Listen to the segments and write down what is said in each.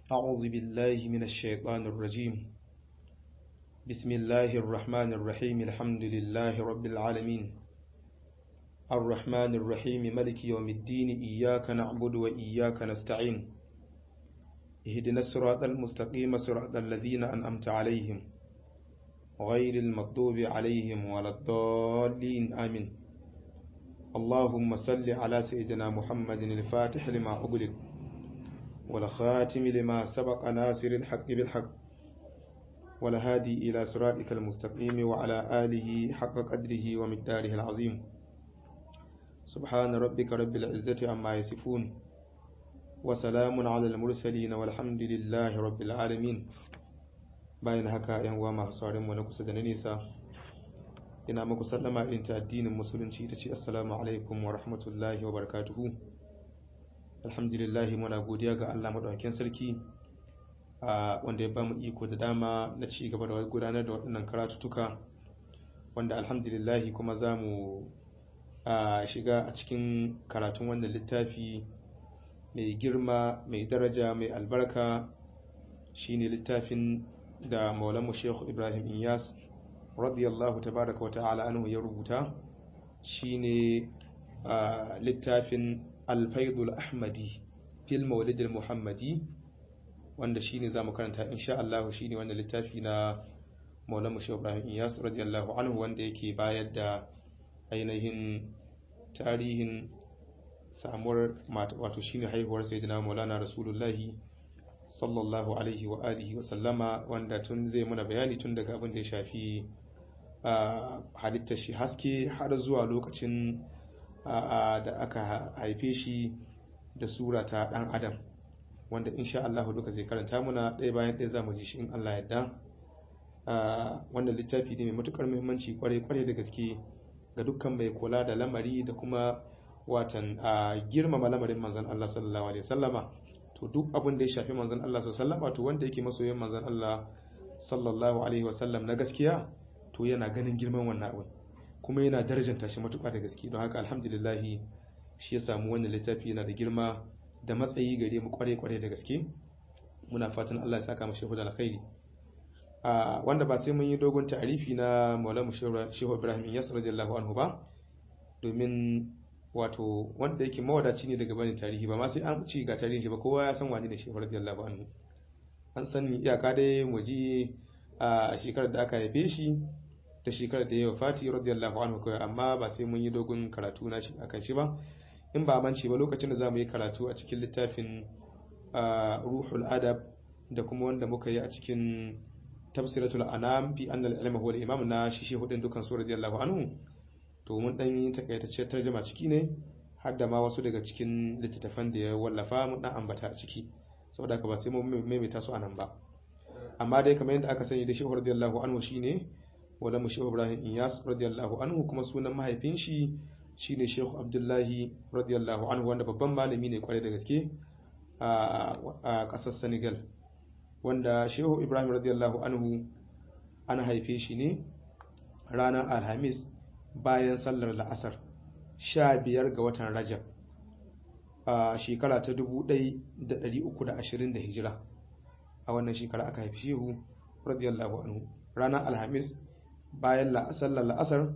أعوذ بالله من الشيطان الرجيم بسم الله الرحمن الرحيم الحمد لله رب العالمين الرحمن الرحيم ملك يوم الدين إياك نعبد وإياك نستعين اهدنا الصراط المستقيم صراط الذين أنأمت عليهم غير المغضوب عليهم ولا الضالين آمين اللهم صل على سيدنا محمد الفاتح لما أغلق والخاتم لما سبق ناصر الحق بالحق والهادي إلى صراطك المستقيم وعلى آله حق قدره ومقداره العظيم سبحان ربك رب العزة عما يصفون وسلام على المرسلين والحمد لله رب العالمين bayan haka yan uwa masu sauran mu na kusa da na nesa ina muku sallama irin ta addinin musulunci ta ce assalamu alaikum wa rahmatullahi wa barakatuhu alhamdulillah muna godiya ga Allah madaukakin sarki wanda ya bamu iko da dama na ci gaba da gudanar da waɗannan karatutuka wanda alhamdulillah kuma za mu shiga a cikin karatun wannan littafi mai girma mai daraja mai albarka shine littafin da maulamu shehu ibrahim inyas radiyallahu tabaraka wa ta'ala anhu ya rubuta shine littafin alfaidul ahmadi fil maulidil muhammadi wanda shine zamu karanta insha Allah shine wannan littafi na maulamu shehu ibrahim inyas radiyallahu anhu wanda yake bayar da ainihin tarihin samuwar wato shine haihuwar sayyidina maulana rasulullahi sallallahu alaihi wa alihi wa sallama wanda tun zai mana bayani tun daga abin da ya shafi halittar shi haske har zuwa lokacin da aka haife shi da sura ta dan adam wanda insha Allah duka zai karanta muna ɗaya bayan ɗaya za mu ji shi in Allah yadda wannan littafi ne mai matukar muhimmanci kwarai kwarai da gaske ga dukkan mai kula da lamari da kuma watan girmama lamarin manzon Allah sallallahu alaihi wasallama to duk abin da ya shafi manzon Allah sallallahu alaihi to wanda yake masoyin manzon Allah sallallahu alaihi wasallam na gaskiya to yana ganin girman wannan abin kuma yana darajanta shi matuƙa da gaske don haka alhamdulillah shi ya samu wannan littafi yana da girma da matsayi gare mu kware kware da gaske muna fatan Allah ya saka mu shehu da alkhairi a wanda ba sai mun yi dogon ta'arifi na Maulana Shehu Ibrahim Iyas radiyallahu anhu ba domin wato wanda yake mawadaci ne daga bani tarihi ba ma sai an ci ga tarihin shi ba kowa ya san wani ne shehu radiyallahu anhu an san iyaka dai mu ji a shekarar da aka haife shi da shekarar da ya wafati radiyallahu anhu kawai amma ba sai mun yi dogon karatu na shi akan shi ba in ba manci ba lokacin da zamu yi karatu a cikin littafin ruhul adab da kuma wanda muka yi a cikin tafsiratul anam fi annal ilma huwa al-imam na shi shehu din dukan su radiyallahu anhu to mun dan yi takaitacciyar tarjuma ciki ne har da ma wasu daga cikin littattafan da ya wallafa mun dan ambata a ciki saboda haka ba sai mun maimaita su anan ba amma dai kamar yadda aka sani da Shehu radiyallahu anhu shine wala mu Shehu Ibrahim Iyas radiyallahu anhu kuma sunan mahaifin shi shine Shehu Abdullahi radiyallahu anhu wanda babban malami ne kwarai da gaske a kasar Senegal wanda Shehu Ibrahim radiyallahu anhu an haife shi ne ranar Alhamis bayan sallar la'asar sha biyar ga watan rajab a shekara ta dubu ɗai da ɗari uku da ashirin da hijira a wannan shekara aka haifi shehu radiyallahu anhu ranar alhamis bayan sallar la'asar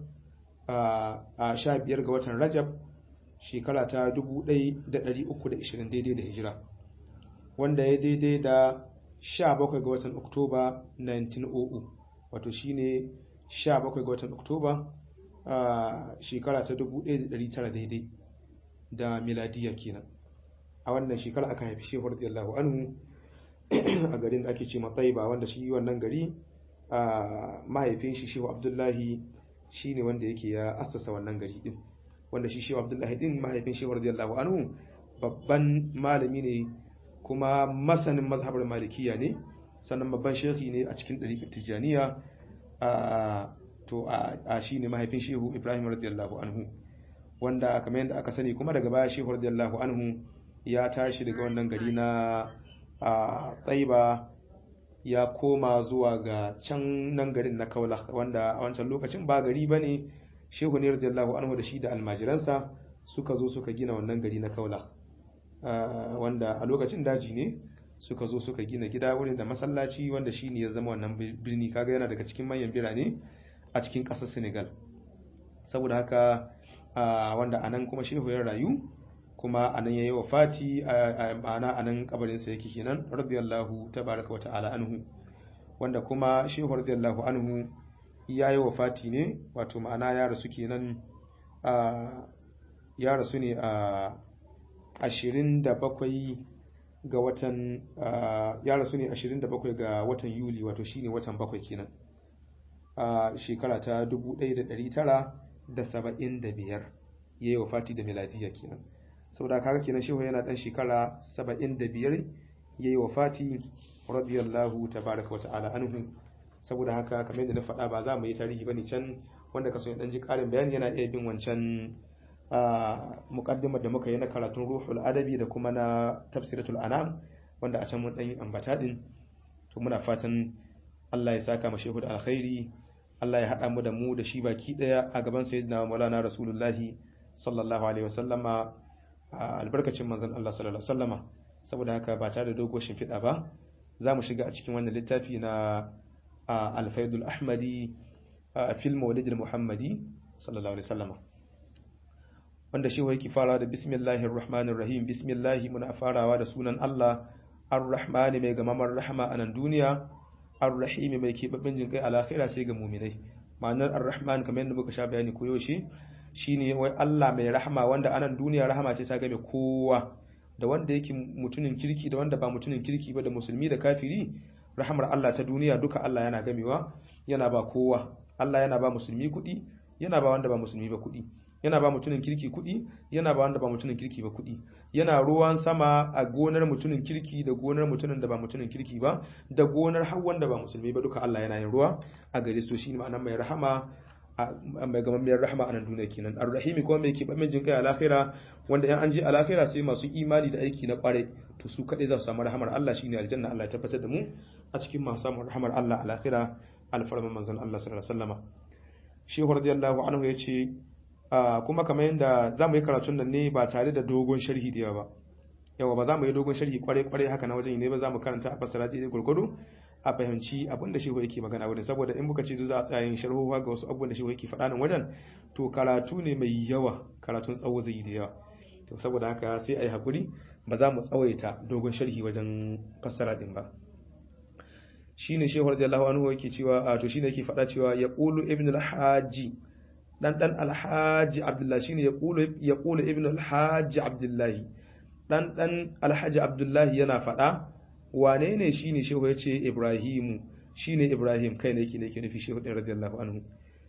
a sha biyar ga watan rajab shekara ta dubu ɗai da ɗari uku da ashirin daidai da hijira wanda ya daidai da sha bakwai ga watan oktoba 1900 wato shine sha bakwai ga watan oktoba a shekara ta 1900 daidai da miladiya kenan a wannan shekara aka haifi shehu radiyallahu anhu a garin da ake ce Taiba wanda shi wannan gari a mahaifin shi shehu abdullahi shine wanda yake ya assasa wannan gari din wanda shi shehu abdullahi din mahaifin shehu radiyallahu anhu babban malami ne kuma masanin mazhabar malikiya ne sannan babban shehi ne a cikin ɗariƙar tijjaniya to a shi ne mahaifin shehu ibrahim radiyallahu anhu wanda kamar yadda aka sani kuma daga baya shehu radiyallahu anhu ya tashi daga wannan gari na tsaiba ya koma zuwa ga can nan garin na kaula wanda a wancan lokacin ba gari ba ne shehu ne radiyallahu anhu da shi da almajiransa suka zo suka gina wannan gari na kaula wanda a lokacin daji ne suka zo suka gina gida wurin da masallaci wanda shine ya zama wannan birni kaga yana daga cikin manyan birane a cikin ƙasar Senegal saboda haka wanda anan kuma shehu ya rayu kuma anan yayi wafati ma'ana anan kabarin sa yake kenan radiyallahu tabaraka wata'ala anhu wanda kuma shehu radiyallahu anhu yayi wafati ne wato ma'ana ya rasu kenan ya rasu ne a 27 ga watan ya rasu ne 27 ga watan Yuli wato shine watan bakwai kenan a shekara ta 1975 yayi wafati da miladiya kenan saboda kaga kenan shehu yana dan shekara 75 yayi wafati radiyallahu tabaraka wata'ala anhu saboda haka kamar yadda na faɗa ba za mu yi tarihi bane can wanda kaso ya dan ji ƙarin bayani yana iya bin wancan muqaddimar da muka yi na karatun ruhul adabi da kuma na tafsiratul anam wanda a can mun dan yi ambata din to muna fatan Allah ya saka mu shehu da alkhairi Allah ya hada mu da mu da shi baki daya a gaban sayyidina Maulana Rasulullahi sallallahu alaihi wasallama albarkacin manzon Allah sallallahu alaihi wasallama saboda haka ba tare da dogo shimfiɗa ba za mu shiga a cikin wannan littafi na alfaidul ahmadi a fil mawlidil muhammadi sallallahu alaihi wasallama wanda shi yake fara da bismillahir rahmanir rahim bismillahi muna farawa da sunan Allah ar-rahmani mai gamamar rahama a nan duniya ar-rahimi mai keɓaɓɓen jin kai alakhira sai ga muminai ma'anar ar-rahman kamar yadda muka sha bayani ko yaushe shine wai Allah mai rahama wanda anan duniya rahama ce ta game kowa da wanda yake mutumin kirki da wanda ba mutumin kirki ba da musulmi da kafiri rahamar Allah ta duniya duka Allah yana gamewa yana ba kowa Allah yana ba musulmi kuɗi yana ba wanda ba musulmi ba kuɗi yana ba mutumin kirki kuɗi yana ba wanda ba mutumin kirki ba kuɗi yana ruwan sama a gonar mutumin kirki da gonar mutumin da ba mutumin kirki ba da gonar har wanda ba musulmi ba duka Allah yana yin ruwa a gare su shine ma'anar mai rahama mai gamammiyar rahama a nan duniya kenan ar-rahimi kuma mai keɓaɓɓen jin kai a lahira wanda in an je a lahira sai masu imani da aiki na kware to su kaɗai za su samu rahamar Allah shine aljanna Allah ya tabbatar da mu a cikin masu samun rahamar Allah a lahira alfarman manzon Allah sallallahu alaihi wasallama shehu radiyallahu anhu ya ce kuma kamar yadda za mu yi karatun nan ne ba tare da dogon sharhi da yawa ba yawa ba za mu yi dogon sharhi kwarai kwarai haka na wajen ne ba za mu karanta a fassara daidai gurgudu a fahimci abin da shehu yake magana wurin saboda in muka ce za a tsaya yin sharhowa ga wasu abubuwan da shehu yake faɗa nan wajen to karatu ne mai yawa karatun tsawo zai yi da yawa to saboda haka sai a yi hakuri ba za mu tsawaita dogon sharhi wajen fassara din ba shine shehu radiyallahu anhu yake cewa to shine yake faɗa cewa ya qulu ibn al-haji dan dan al-haji abdullahi shine ya qulu ya qulu ibn al-haji abdullahi dan dan al-haji abdullahi yana faɗa wane ne shi ne shehu ya ce ibrahimu shi ne ibrahim kai ne yake ne ke nufi shehu ɗin radiyallahu anhu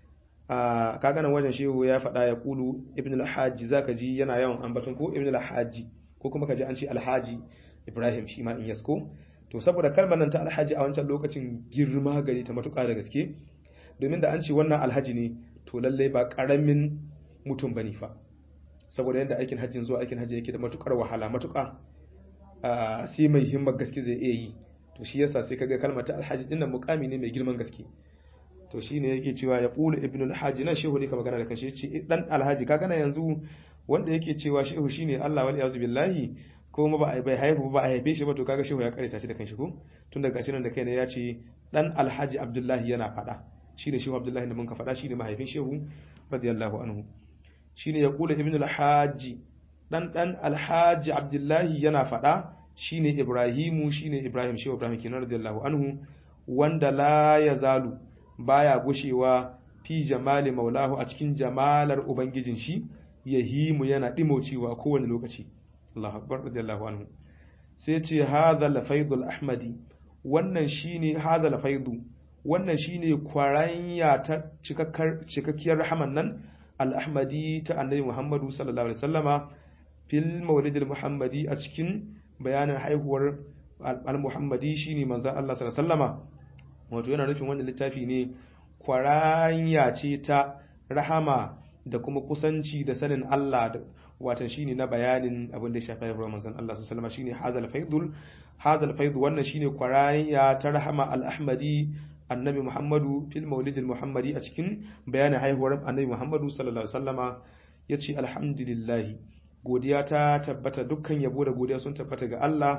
a kaganan wajen shehu ya faɗa ya kulu ibn al-hajji za ka ji yana yawan ambaton ko ibn al-hajji ko kuma ka ji an ce alhaji ibrahim shi ma in yasko to saboda kalmar nan ta alhaji a wancan lokacin girma gari ta matuƙa da gaske domin da an ce wannan alhaji ne to lallai ba ƙaramin mutum bane fa saboda yadda aikin hajjin zuwa aikin hajji yake da matuƙar wahala matuƙa sai mai himmar gaske zai iya yi to shi yasa sai kaga kalmar ta alhaji dinnan mukami ne mai girman gaske to shine yake cewa ya qulu ibnu alhaji nan shehu ne ka magana da kanshi yace dan alhaji kaga na yanzu wanda yake cewa shehu shine Allah wal yazu billahi ko ma ba a bai haifu ba a haife shi ba to kaga shehu ya karanta shi da kanshi ko tun daga shi nan da kai ne ya ce dan alhaji abdullahi yana fada shine shehu abdullahi da mun ka fada shine mahaifin shehu radiyallahu anhu shine ya qulu ibnu alhaji dan dan alhaji abdullahi yana faɗa shine ibrahimu shine ibrahim shehu ibrahim kenan radiyallahu anhu wanda la yazalu baya gushewa fi jamali maulahu a cikin jamalar ubangijin shi yahimu yana dimaucewa kowane lokaci Allahu akbar radiyallahu anhu sai ce hadha lafaidul ahmadi wannan shine hadha lafaidu wannan shine kwaranya ta cikakkiyar rahaman nan al-ahmadi ta annabi muhammadu sallallahu alaihi wasallama fil maulidil muhammadi a cikin bayanin haihuwar al-muhammadi shine manzon Allah sallallahu alaihi wasallama wato yana nufin wannan littafi ne kwaranya ce ta rahama da kuma kusanci da sanin Allah watan shine na bayanin abin da ya shafi haihuwar manzon Allah sallallahu alaihi wasallama shine hazal faidul hazal faidu wannan shine kwaranya ta rahama al-ahmadi annabi muhammadu fil maulidil muhammadi a cikin bayanin haihuwar annabi muhammadu sallallahu alaihi wasallama yace alhamdulillah godiya ta tabbata dukkan yabo da godiya sun tabbata ga Allah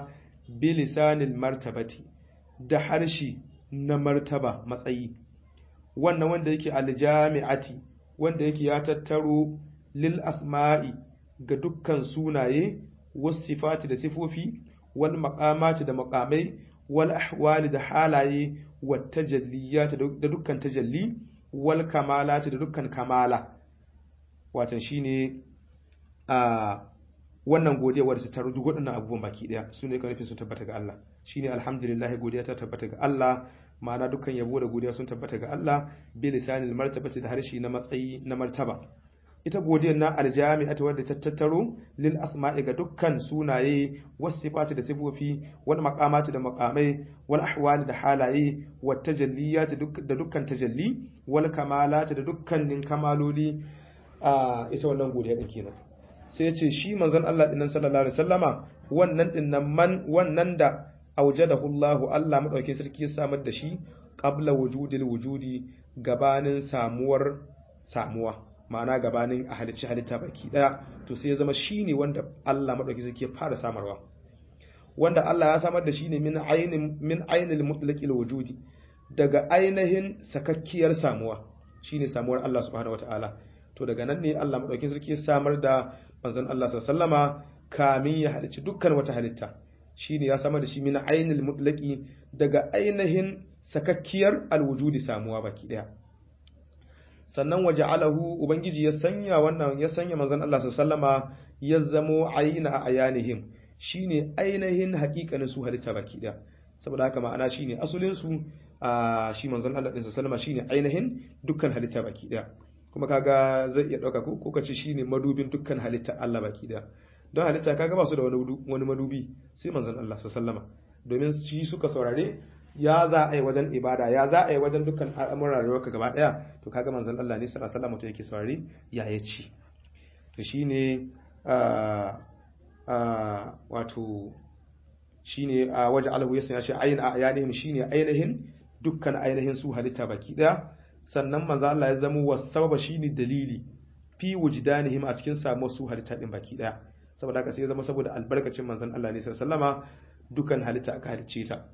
bilisanil martabati da harshe na martaba matsayi wannan wanda yake aljami'ati wanda yake ya tattaro lil asma'i ga dukkan sunaye was sifati da sifofi wal maqamati da maqamai wal ahwali da halaye wat tajalliyati da dukkan tajalli wal kamalati da dukkan kamala watan shine a wannan godiya wadda ta rudu waɗannan abubuwan baki ɗaya su ne nufin sun tabbata ga Allah shine alhamdulillah godiya ta tabbata ga Allah ma'ana dukkan yabo da godiya sun tabbata ga Allah bi lisanil martabati da harshe na matsayi na martaba ita godiyar na aljami'atu wadda ta tattaro lil asma'i ga dukkan sunaye was sifati da sifofi wal maqamati da maqamai wal ahwali da halaye wat tajalliyati da dukkan tajalli wal kamalati da dukkanin kamaloli a ita wannan godiya din kenan sai ce shi manzon Allah dinnan sallallahu alaihi wasallama wannan dinnan man wannan da aujadahu Allah Allah madaukakin sarki ya samar da shi qabla wujudil wujudi gabanin samuwar samuwa ma'ana gabanin a halicci halitta baki daya to sai ya zama shine wanda Allah madaukakin sarki ya fara samarwa wanda Allah ya samar da shi ne min ainin min ainil mutlaqil wujudi daga ainihin sakakkiyar samuwa shine samuwar Allah subhanahu wataala to daga nan ne Allah madaukakin sarki ya samar da manzon Allah sallama kamin ya halicci dukkan wata halitta shine ya samar da shi min ainil mutlaqi daga ainihin sakakkiyar alwujudi samuwa baki daya sannan waja'alahu ubangiji ya sanya wannan ya sanya manzon Allah sallama ya zamo aina ayanihim shine ainihin hakikanin su halitta baki daya saboda haka ma'ana shine asulin su a shi manzon Allah din sallama shine ainihin dukkan halitta baki daya kuma kaga zai iya dauka ko kace shine madubin dukkan halitta Allah baki daya don halitta kaga ba su da wani wani madubi sai manzon Allah sallama domin shi suka saurare ya za a yi wajen ibada ya za a yi wajen dukkan al'amuran rayuwarka gaba daya to kaga manzon Allah ne sallallahu alaihi wasallam to yake saurare ya yace to shine a a wato shine a waje alahu ya sanya shi ayin a ayanihim shine ainihin dukkan ainihin su halitta baki daya sannan manzo Allah ya zama wasababa shine dalili fi wujdanihim a cikin samuwar su halitta din baki daya saboda haka sai ya zama saboda albarkacin manzon Allah ne sallallahu alaihi wasallama dukan halitta aka halicce ta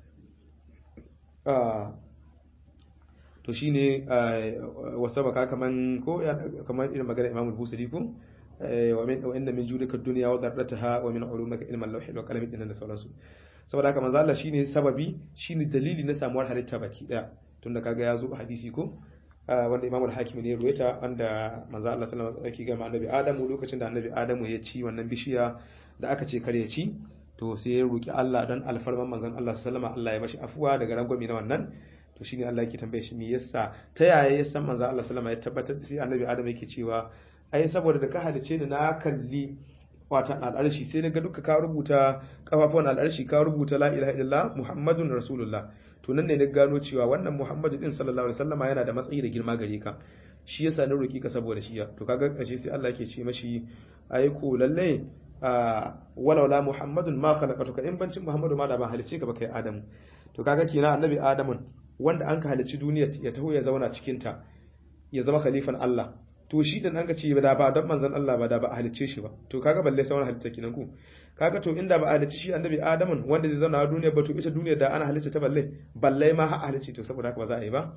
to shine wasabaka kaman ko kaman irin magana Imam Al-Busiri ko wa min wa inna min judika dunya wa darrataha wa min ulumika ilma al-lawh wal qalam din da sauransu saboda haka manzo Allah shine sababi shine dalili na samuwar halitta baki daya tunda kaga ya zo hadisi ko wanda Imam al-Hakim ne ruwaita wanda manzo Allah sallallahu alaihi wasallam yake ga annabi Adamu lokacin da annabi Adamu ya ci wannan bishiya da aka ce kare ci to sai ya roki Allah dan alfarman manzon Allah sallallahu alaihi Allah ya mashi afuwa daga rangwami na wannan to shine Allah yake tambaye shi me yasa ta yaya ya san manzon Allah sallallahu alaihi ya tabbatar da sai annabi Adamu yake cewa ai saboda da ka halice ni na kalli watan al'arshi sai daga duka ka rubuta kafafuwan al'arshi ka rubuta la ilaha illallah muhammadun rasulullah to nan ne na gano cewa wannan muhammadu din sallallahu alaihi wasallama yana da matsayi da girma gare ka shi yasa na roki ka saboda shi to kaga kashe sai Allah yake ce mashi ai ko lalle walaula muhammadun ma khalaqatuka in bancin muhammadu ma da ba halice ka ba kai adamu to kaga kina annabi adamun wanda an ka halici duniya ya taho ya zauna cikin ta ya zama khalifan Allah to shi dan an ka ce da ba don manzon Allah ba da ba a halicce shi ba to kaga balle sauran halitta kinan ku kaga to inda ba a halicci shi annabi adamun wanda zai zauna a duniya ba to ita duniya da ana halicce ta balle balle ma ha halicce to saboda haka ba za a yi ba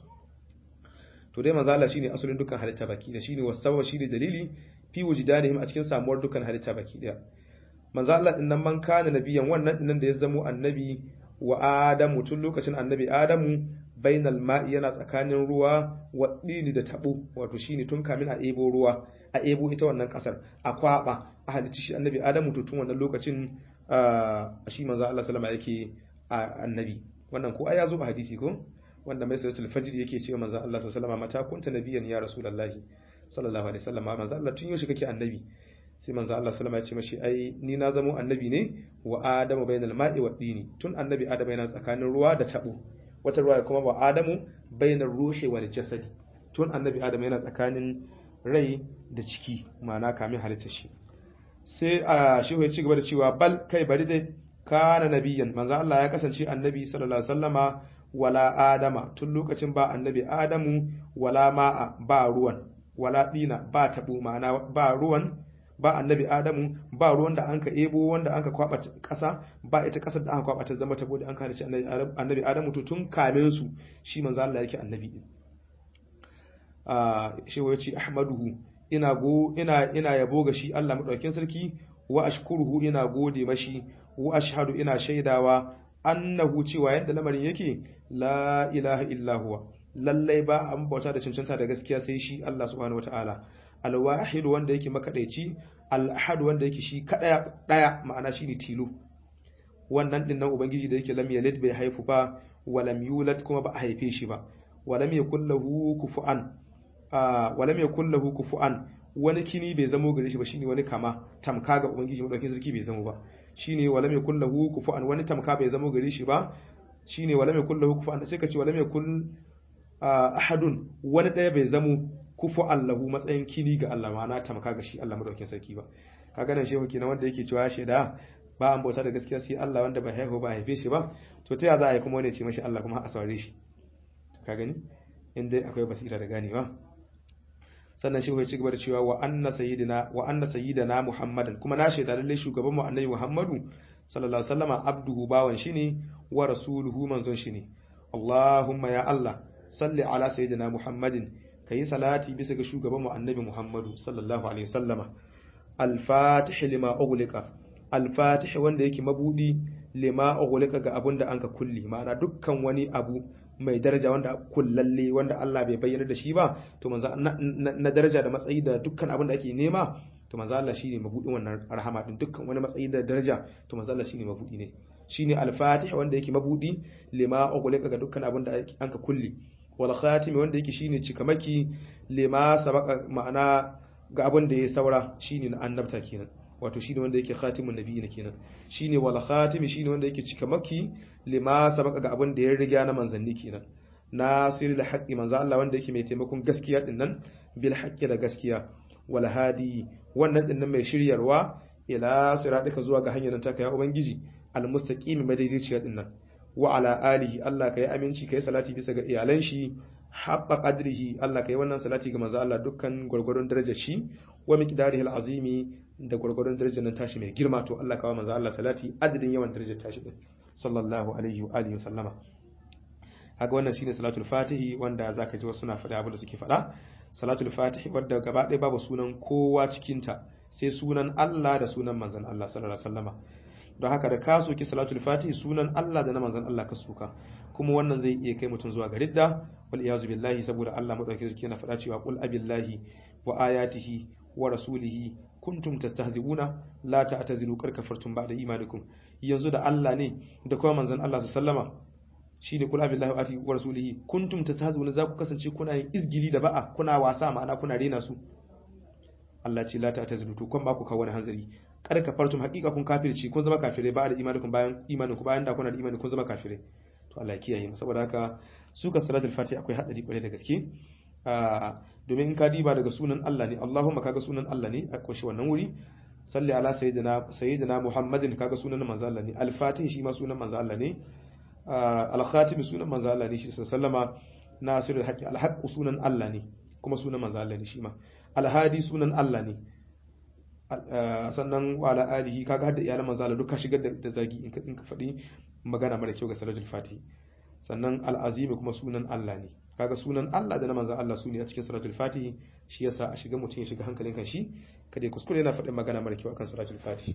to dai manzo Allah shine asalin dukkan halitta baki da shine wasaba shine dalili fi wujudanihim a cikin samuwar dukkan halitta baki daya manzo Allah din nan man kana nabiyan wannan din da ya zamo annabi wa adamu tun lokacin annabi adamu bainal ma'i yana tsakanin ruwa wa dini da tabo wato shine tun kamin a ebo ruwa a ebo ita wannan kasar a kwaba a halicci shi annabi adamu to tun wannan lokacin shi manzo Allah sallama yake annabi wannan ko ai ya zo a hadisi ko wanda mai suratul fajr yake cewa manzo Allah sallallahu alaihi wasallam mata kunta nabiyan ya rasulullahi sallallahu alaihi wasallam manzo Allah tun yaushe kake annabi sai manzo Allah sallama ya ce mashi ai ni na zamo annabi ne wa adamu bainal ma'i wa dini tun annabi adamu yana tsakanin ruwa da tabo wata ruwa kuma wa adamu bainar ruhi wal jasadi tun annabi adamu yana tsakanin rai da ciki ma'ana kamin halitta shi sai a shi ya ci gaba da cewa bal kai bari dai kana nabiyan manzo Allah ya kasance annabi sallallahu alaihi wasallama wala adama tun lokacin ba annabi adamu wala ma'a ba ruwan wala dina ba tabu ma'ana ba ruwan ba annabi adamu ba ruwan da anka ebo wanda anka kwaba kasa ba ita kasar da aka kwaba ta zama ta bude an kana shi annabi adamu to tun kamin su shi manzo Allah yake annabi din a shi wace ahmaduhu ina go ina ina yabo ga shi Allah madaukakin sarki wa ashkuruhu ina gode mashi wa ashhadu ina shaidawa annahu cewa yadda lamarin yake la ilaha illa huwa lallai ba an bauta da cancanta da gaskiya sai shi Allah subhanahu wataala alwahid wanda yake makadaici al-ahad wanda yake shi kadaya daya ma'ana shine tilo wannan din nan ubangiji da yake lam yalid bai haifu ba wa lam yulad kuma ba a haife shi ba wa lam yakul lahu kufuwan wa lam yakul lahu kufuwan wani kini bai zamo gare shi ba shine wani kama tamka ga ubangiji madaukakin sarki bai zamo ba shine wa lam yakul lahu kufuwan wani tamka bai zamo gare shi ba shine wa lam yakul lahu kufuwan sai ka ce wa lam yakul ahadun wani daya bai zamo kufu Allahu matsayin kini ga Allah ma'ana tamka ga shi Allah madaukakin sarki ba kaga nan shehu kenan wanda yake cewa shaida ba an bauta da gaskiya sai Allah wanda ba haihu ba haife shi ba to ta ya za a yi kuma wani ce mashi Allah kuma a saurare shi ka gani in dai akwai basira da ganewa sannan shehu ya ci gaba da cewa wa anna sayyidina wa anna sayyidina Muhammadan kuma na shaida lalle shugaban mu annabi Muhammadu sallallahu alaihi wasallama abduhu bawan shi ne wa rasuluhu manzon shi ne Allahumma ya Allah salli ala sayyidina Muhammadin kayi salati bisa ga shugaban mu annabi Muhammadu sallallahu alaihi wasallama al-fatih lima ughliqa al-fatih wanda yake mabudi lima ughliqa ga abun da anka kulli ma'ana dukkan wani abu mai daraja wanda kullalle wanda Allah bai bayyana da shi ba to manzo na daraja da matsayi da dukkan abin da ake nema to manzo Allah shine mabudin wannan rahama din dukkan wani matsayi da daraja to manzo Allah shine mabudi ne shine al-fatih wanda yake mabudi lima ughliqa ga dukkan abin da anka kulli wal khatimi wanda yake shine cikamaki lima sabaka ma'ana ga abin da ya saura shine na annabta kenan wato shine wanda yake khatimun nabiyina kenan shine wal khatimi shine wanda yake cikamaki lima sabaka ga abin da ya riga na manzanni kenan nasirul haqqi manzo Allah wanda yake mai taimakon gaskiya din nan bil haqqi da gaskiya wal hadi wannan din nan mai shiryarwa ila siratika zuwa ga hanyar ta kai ubangiji al mustaqim madaidaiciya din nan wa ala alihi Allah kai aminci kai salati bisa ga iyalan shi haqqa qadrihi Allah kai wannan salati ga manzo Allah dukkan gurgurun darajar shi wa miqdarihi azimi da gurgurun darajar nan tashi mai girma to Allah kawo manzo Allah salati adadin yawan darajar tashi din sallallahu alaihi wa alihi sallama haka wannan shine salatul fatihi wanda zaka ji wasu suna faɗa abin da suke faɗa salatul fatihi wanda gaba ɗaya babu sunan kowa cikin ta sai sunan Allah da sunan manzon Allah sallallahu alaihi wasallama don haka da ka soki salatul fatihi sunan Allah da na manzon Allah ka suka kuma wannan zai iya kai mutum zuwa ga ridda wal iyazu billahi saboda Allah madaukakin sarki yana faɗa cewa qul abillahi wa ayatihi wa rasulihi kuntum tastahzi'una la ta'tazilu kar kafartum ba'da imanikum yanzu da Allah ne da kuma manzon Allah sallama shine kul abillahi wa ayatihi wa rasulihi kuntum tastahzi'una za ku kasance kuna yin izgili da ba'a kuna wasa ma'ana kuna rena su Allah ce la ta'tazilu to kun ba ku kawo wani hanzari kar kafartum haqiqa kun kafirci kun zama kafirai ba da imanikum bayan imaninku bayan da kuna da imani kun zama kafirai to Allah ya kiyaye mu saboda haka suka salatul fatiha akwai hadari kwarai da gaske domin in ka diba daga sunan Allah ne Allahumma kaga sunan Allah ne a koshi wannan wuri salli ala sayyidina sayyidina Muhammadin kaga sunan manzo Allah ne al-fatih shi ma sunan manzo Allah ne al-khatim sunan manzo Allah ne shi sallama nasirul haqqi al-haqq sunan Allah ne kuma sunan manzo Allah ne shi ma al-hadi sunan Allah ne sannan wa ala alihi kaga hadda iyalan manzo Allah duka shigar da zagi in ka in ka faɗi magana mara kyau ga salatul fatih sannan al-azim kuma sunan Allah ne kaga sunan Allah da na manzon Allah su ne a cikin salatul fatih shi yasa a shiga mutum ya shiga hankalin kan shi kada ya kuskure yana faɗin magana mara kyau akan salatul fatih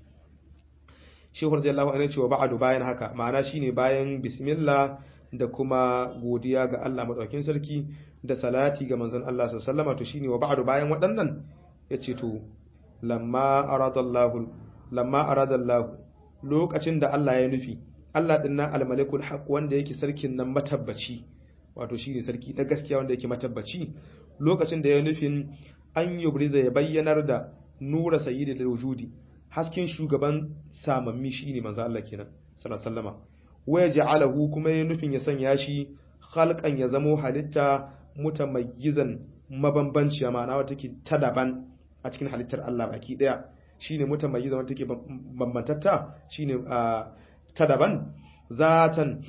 shehu radiyallahu anhu cewa ba'adu bayan haka ma'ana shine bayan bismillah da kuma godiya ga Allah madaukakin sarki da salati ga manzon Allah sallallahu alaihi wasallam to shine wa ba'adu bayan waɗannan yace to lamma aradallahu lamma aradallahu lokacin da Allah ya nufi Allah din nan al-malikul haq wanda yake sarkin nan matabbaci wato shine sarki na gaskiya wanda yake matabbaci lokacin da ya nufin an yubriza ya bayyanar da nura sayyidil wujudi hasken shugaban samammi shine manzo Allah kenan sallallahu alaihi wasallama wa yaj'alahu kuma ya nufin ya sanya shi khalqan ya zamo halitta mutamayyizan mabambanciya ma'ana wata take ta daban a cikin halittar Allah baki daya shine mutamayyizan wata take bambantatta shine ta daban zatan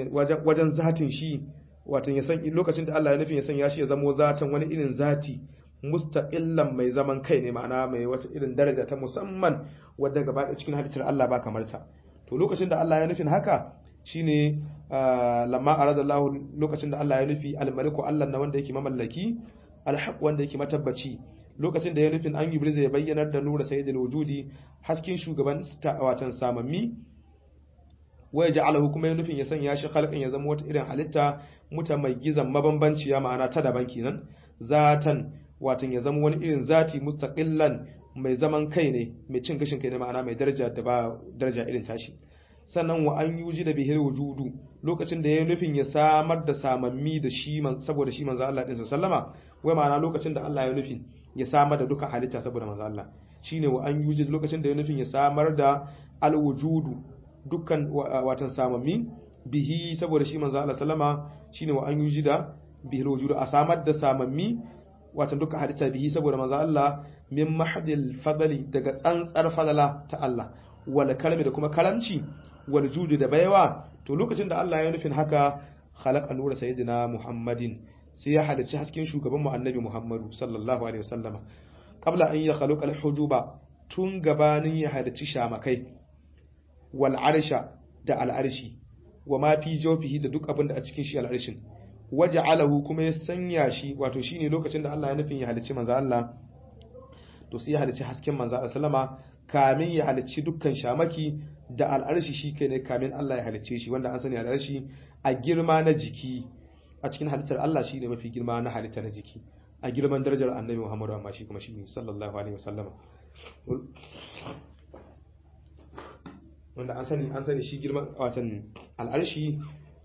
wajen zatin shi watan ya san lokacin da Allah ya nufin ya sanya shi ya zamo zatan wani irin zati mustaqillan mai zaman kai ne ma'ana mai wata irin daraja ta musamman wadda gaba da cikin halittar Allah ba kamar ta to lokacin da Allah ya nufin haka shine lamma arada Allah lokacin da Allah ya nufi al-maliku Allah na wanda yake mamallaki al-haq wanda yake matabbaci lokacin da ya nufin an yi ya bayyanar da nura sayyidul wujudi hasken shugaban watan samammi waya ja'alahu kuma ya nufin ya sanya shi khalqan ya zama wata irin halitta muta mai gizan mabambanciya ma'ana ta daban kenan zatan watan ya zama wani irin zati mustaqillan mai zaman kai ne mai cin gashin kai ne ma'ana mai daraja da ba daraja irin tashi sannan wa an yuji da bihir wujudu lokacin da ya nufin ya samar da samammi da shi man saboda shi manzo Allah din sallama wai ma'ana lokacin da Allah ya nufin ya samar da duka halitta saboda manzo Allah shine wa an yuji lokacin da ya nufin ya samar da alwujudu dukkan watan samammi bihi saboda shi manzo Allah sallama shine wa an yuji da bihir wujudu a samar da samammi watan dukkan halitta bihi saboda manzo Allah min mahdil fadli daga tsantsar fadala ta Allah wal kalmi da kuma karamci wal judi da baiwa to lokacin da Allah ya nufin haka khalaqa nura sayyidina Muhammadin sai ya halicci hasken shugaban mu annabi Muhammadu sallallahu alaihi wasallama qabla an ya khalaqa al hujuba tun gabanin ya halicci shamakai wal arsha da al arshi wa ma fi jawfihi da duk abin da a cikin shi al arshin waja'alahu kuma ya sanya shi wato shine lokacin da Allah ya nufin ya halicci manzo Allah to sai ya halicci hasken manzo Allah sallama kamin ya halicci dukkan shamaki da al'arshi shi kai ne kamin Allah ya halicce shi wanda an sani al'arshi a girma na jiki a cikin halittar Allah shi ne mafi girma na halitta na jiki a girman darajar annabi Muhammadu amma shi kuma shi ne sallallahu alaihi wasallama wanda an sani an sani shi girman watan al'arshi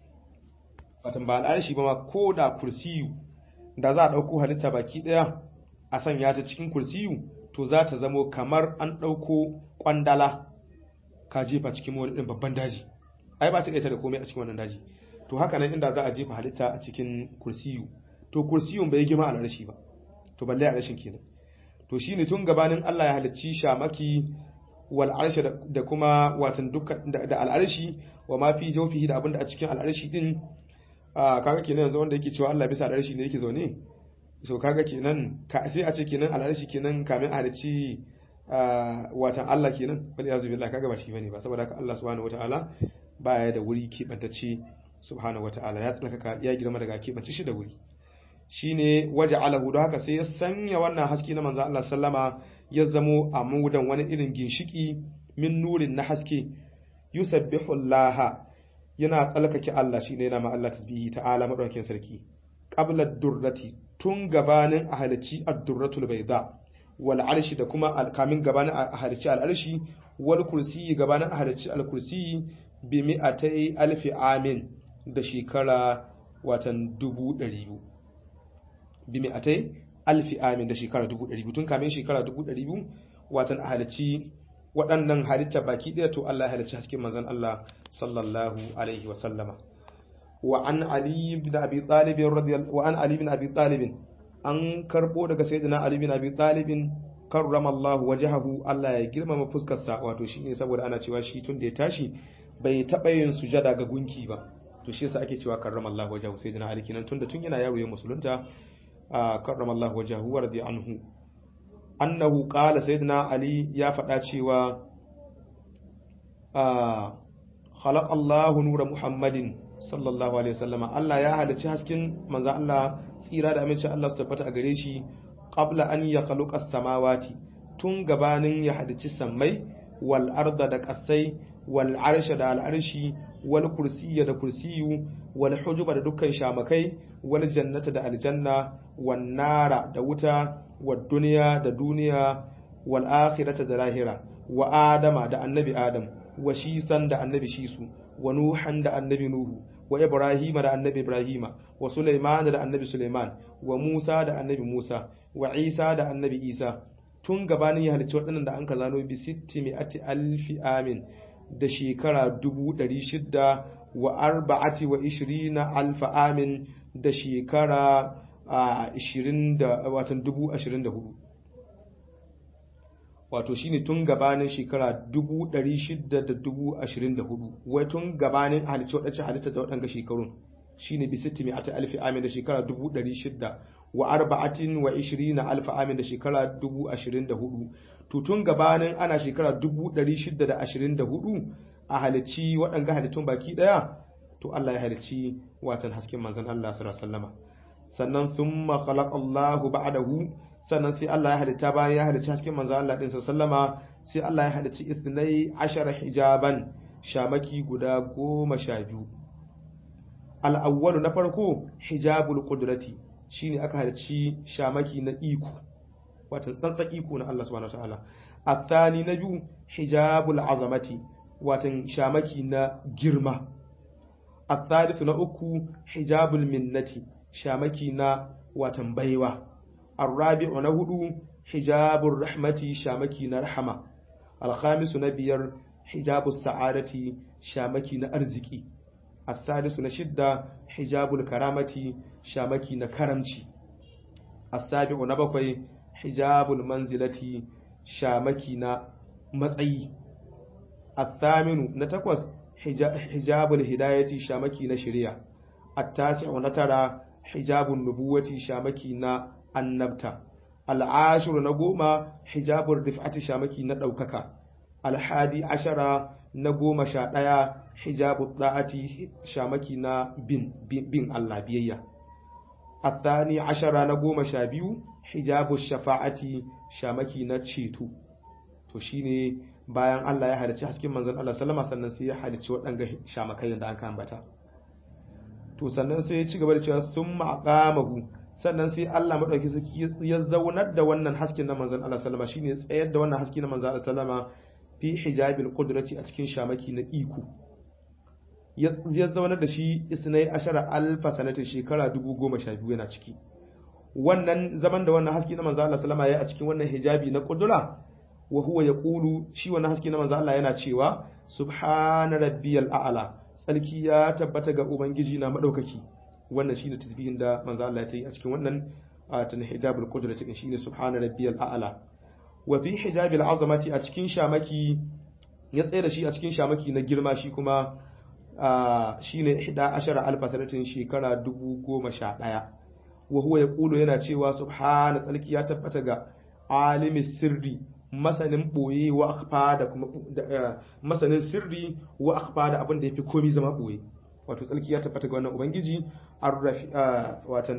watan ba al'arshi ba ma ko da kursiyu da za a ɗauko halitta baki ɗaya a sanya ta cikin kursiyu to za ta zamo kamar an ɗauko ƙwandala ka jefa cikin wani ɗin babban daji ai ba ta ɗaya da komai a cikin wannan daji to haka nan inda za a jefa halitta a cikin kursiyu to kursiyun bai girma al'arshi ba to balle al'arshin kenan to shine tun gabanin Allah ya halicci shamaki wal arshi da kuma watan dukkan da al'arshi wa ma fi jawfihi da abinda a cikin al'arshi din kaga kenan yanzu wanda yake cewa Allah bisa al'arshi ne yake zaune so kaga kenan sai a ce kenan al'arshi kenan kamin a halicci watan Allah kenan wal yazu billah kaga ba shi bane ba saboda haka Allah subhanahu wataala baya da wuri kebantacce subhanahu wataala ya tsaka ya girma daga kebance shi da wuri shine waja'alahu don haka sai ya sanya wannan haske na manzo Allah sallama ya zamo a mudan wani irin ginshiki min nurin na haske yusabbihu Allah yana tsalkake Allah shine yana ma Allah tasbihi ta'ala madaukakin sarki qabla durrati tun gabanin a halicci ad-durratul bayda wal arshi da kuma kamin gabanin a halicci al arshi wal kursi gabanin a halicci al kursi bi mi'atai alfi amin da shekara watan dubu ɗari biyu bi mi'atai alfi amin da shekara dubu ɗari biyu tun kamin shekara dubu ɗari biyu watan a halicci waɗannan halitta baki ɗaya to Allah ya halicci hasken manzon Allah sallallahu alaihi wa sallama wa an ali ibn abi talib radiyallahu wa an ali ibn abi talib an karbo daga sayyidina ali ibn abi talib karrama Allah wajhahu Allah ya girmama fuskarsa wato shine saboda ana cewa shi tun da ya tashi bai taɓa yin sujada ga gunki ba to shi yasa ake cewa karrama Allah wajhahu sayyidina ali kinan tunda tun yana yaro ya musulunta karrama Allah wajhahu wa radi anhu annahu qala sayyidina ali ya faɗa cewa khalaqa Allah nura Muhammadin sallallahu alaihi wasallama Allah ya halicci hasken manzo Allah tsira da aminci Allah su tabbata a gare shi qabla an ya khaluqa samawati tun gabanin ya halicci sammai wal arda da kasai wal arsha da al arshi wal kursiyya da kursiyu wal hujuba da dukkan shamakai wal jannata da aljanna wan nara da wuta wad duniya da duniya wal akhirata da lahira wa adama da annabi adam wa shisan da annabi shisu wa nuhan da annabi nuhu wa ibrahima da annabi ibrahima wa sulaiman da annabi sulaiman wa musa da annabi musa wa isa da annabi isa tun gabanin ya halicci waɗannan da an ka zano bi sitti mi'ati alfi amin da shekara dubu ɗari shidda wa arba'ati wa ishirina alfa amin da shekara ishirin da watan dubu ashirin da hudu wato shine tun gabanin shekara dubu ɗari shidda da dubu ashirin da hudu wai tun gabanin halicci waɗancan halitta da waɗanga shekarun shine bi sitti mi'ati alfi amin da shekara dubu ɗari shidda wa arba'atin wa ishirina alfa amin da shekara dubu ashirin da hudu to tun gabanin ana shekara dubu ɗari shida da ashirin da hudu a halicci waɗanga halittun baki ɗaya to Allah ya halicci watan hasken manzon Allah sallallahu alaihi wasallama sannan thumma khalaqa Allahu ba'dahu sannan sai Allah ya halitta bayan ya halicci hasken manzon Allah din sallama sai Allah ya halicci ithnai ashara hijaban shamaki guda goma sha biyu al-awwalu na farko hijabul qudrati shine aka halicci shamaki na iko watan tsantsan iko na Allah subhanahu wataala athani na biyu hijabul azamati watan shamaki na girma athalithu na uku hijabul minnati shamaki na watan baiwa arrabi'u na hudu hijabur rahmati shamaki na rahama alkhamisu na biyar hijabus sa'adati shamaki na arziki as-sadisu na shidda hijabul karamati shamaki na karamci as-sabi'u na bakwai hijabul manzilati shamaki na matsayi at-thaminu na takwas hijabul hidayati shamaki na shari'a at-tasi'u na tara hijabun nubuwati shamaki na annabta al-ashiru na goma hijabul rif'ati shamaki na daukaka al-hadi ashara na goma sha ɗaya hijabu da'ati shamaki na bin, bin, bin Allah biyayya athani ashara na goma sha biyu hijabu shafa'ati shamaki na ceto to shine bayan Allah ya halicci hasken manzon Allah sallama sannan sai ya halicci waɗanga shamakai da aka ambata to sannan sai ya ci gaba da cewa summa aqamahu sannan sai Allah madauki sarki ya zaunar da wannan hasken na manzon Allah sallama shine tsayar da wannan haske na manzon Allah sallama fi hijabil qudrati a cikin shamaki na iko ya zaunar da shi isnai ashara alfa sanatin shekara dubu goma sha biyu yana ciki wannan zaman da wannan haske na manzo Allah sallama ya a cikin wannan hijabi na kudura wa huwa yaqulu shi wannan haske na manzo Allah yana cewa subhana rabbiyal a'la tsarki ya tabbata ga ubangiji na madaukaki wannan shine tasbihin da manzo Allah ya yi a cikin wannan tan hijabul qudrati din shine subhana rabbiyal a'la wa fi hijabil azamati a cikin shamaki ya tsaye da shi a cikin shamaki na girma shi kuma shi ne hida ashara alfa sanatin shekara dubu goma sha ɗaya wa huwa ya ƙulo yana cewa subhana tsarki ya tabbata ga alimin sirri masanin ɓoye wa akfa da kuma masanin sirri wa akfa da abin da ya fi komi zama ɓoye wato tsarki ya tabbata ga wannan ubangiji watan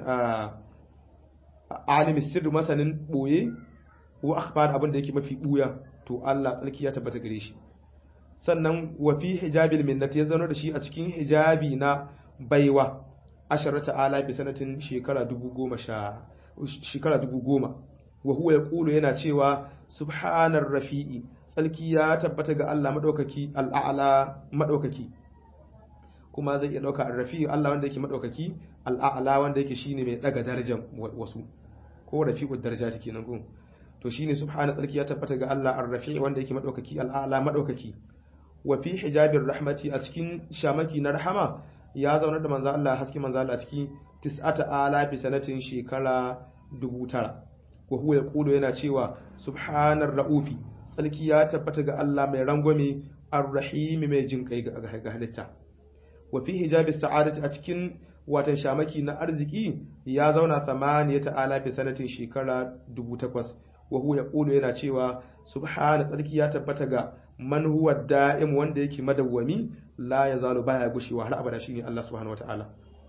alimin sirri masanin ɓoye wa akfa da abin da yake mafi ɓuya to Allah tsarki ya tabbata gare shi sannan wa fi hijabil minnati ya zauna da shi a cikin hijabi na baiwa asharata ala bi sanatin shekara dubu goma sha shekara dubu goma wa huwa yaqulu yana cewa subhanar rafi'i tsalki ya tabbata ga Allah madaukaki al'a'la madaukaki kuma zai iya dauka ar-rafi'i Allah wanda yake madaukaki al'a'la wanda yake shine mai daga darajar wasu ko rafi'ud darajati kenan ko to shine subhana tsalki ya tabbata ga Allah ar-rafi'i wanda yake madaukaki al'a'la madaukaki wa fi hijabir rahmati a cikin shamaki na rahama ya zaunar da manzo Allah haske manzo Allah a cikin tis'ata ala bi sanatin shekara dubu tara wa huwa yaqulu yana cewa subhanar raufi tsalki ya tabbata ga Allah mai rangwame ar-rahim mai jin kai ga halitta wa fi hijabis sa'adati a cikin watan shamaki na arziki ya zauna thamaniyata ala bi sanatin shekara dubu takwas wa huwa yaqulu yana cewa subhana tsarki ya tabbata ga man huwa da'im wanda yake madawwami la yazalu baya gushewa har abada shine Allah subhanahu wataala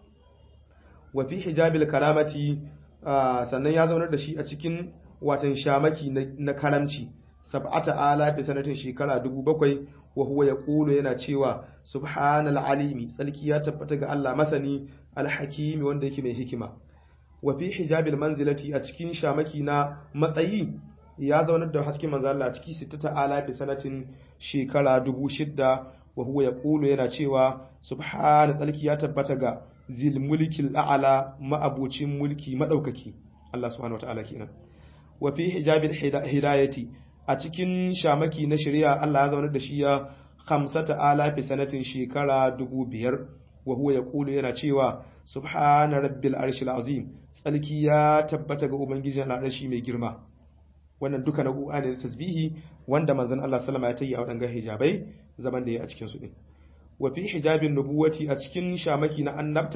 wa fi hijabil karamati sannan ya zaunar da shi a cikin watan shamaki na karamci sab'ata ala bi sanatin shekara dubu bakwai wa huwa yaqulu yana cewa subhanal alimi tsarki ya tabbata ga Allah masani alhakimi wanda yake mai hikima wa fi hijabil manzilati a cikin shamaki na matsayi ya zaunar da hasken manzo Allah a ciki sittata ala bi sanatin shekara dubu shidda wa huwa yaqulu yana cewa subhana tsalki ya tabbata ga zil mulkil a'la ma'abucin mulki madaukaki Allah subhanahu wataala kenan wa fi hijabil hidayati a cikin shamaki na shari'a Allah ya zaunar da shi ya khamsata ala bi sanatin shekara dubu biyar wa huwa yaqulu yana cewa subhana rabbil arshil azim tsalki ya tabbata ga ubangijin al'arshi mai girma wannan duka na ne da tasbihi wanda manzon Allah sallama ya tayi a wadannan hijabai zaman da ya a cikin su din wa fi hijabin nubuwati a cikin shamaki na annabta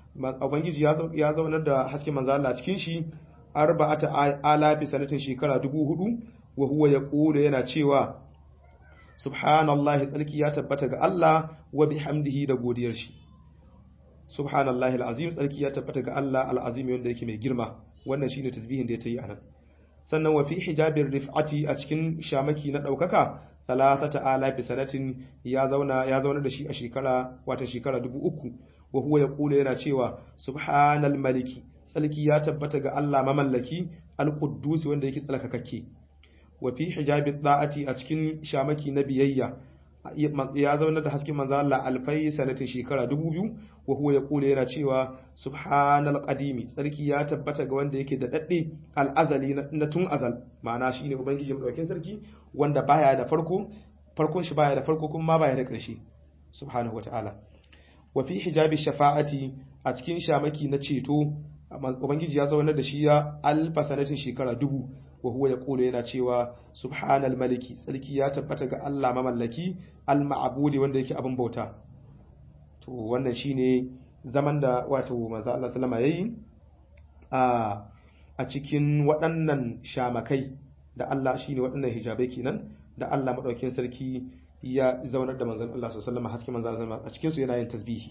ubangiji ya zaunar da hasken manzo Allah cikin shi arba'ata alafi sanatin shekara dubu hudu wa huwa yaqulu yana cewa subhanallahi tsarki ya tabbata ga Allah wa bihamdihi da godiyar shi subhanallahi alazim tsarki ya tabbata ga Allah alazim wanda yake mai girma wannan shine tasbihin da ya tayi anan sannan wa fi hijabir rif'ati a cikin shamaki na daukaka salasata alafi sanatin ya zauna ya zauna da shi a shekara wata shekara dubu uku wa huwa yaqulu yana cewa subhanal maliki tsalki ya tabbata ga Allah mamallaki al-quddus wanda yake tsalkakakke wa fi hijabi da'ati a cikin shamaki na biyayya ya zauna da hasken manzo Allah alfai sanatin shekara dubu biyu wa huwa yaqulu yana cewa subhanal qadimi tsarki ya tabbata ga wanda yake da dadde al-azali na tun azal ma'ana shine ubangiji madaukakin sarki wanda baya da farko farkon shi baya da farko kuma baya da ƙarshe subhanahu wata'ala wa fi hijabi shafa'ati a cikin shamaki na ceto ubangiji ya zauna da shi ya alfa sanatin shekara dubu wa huwa yaqulu yana cewa subhanal maliki sarki ya tabbata ga Allah mamallaki al ma'budi wanda yake abin bauta to wannan shine zaman da wato manzo Allah sallama yayi a a cikin waɗannan shamakai da Allah shine waɗannan hijabai kenan da Allah madaukakin sarki ya zaunar da manzon Allah sallallahu alaihi wasallam haske manzon Allah a cikin su yana yin tasbihi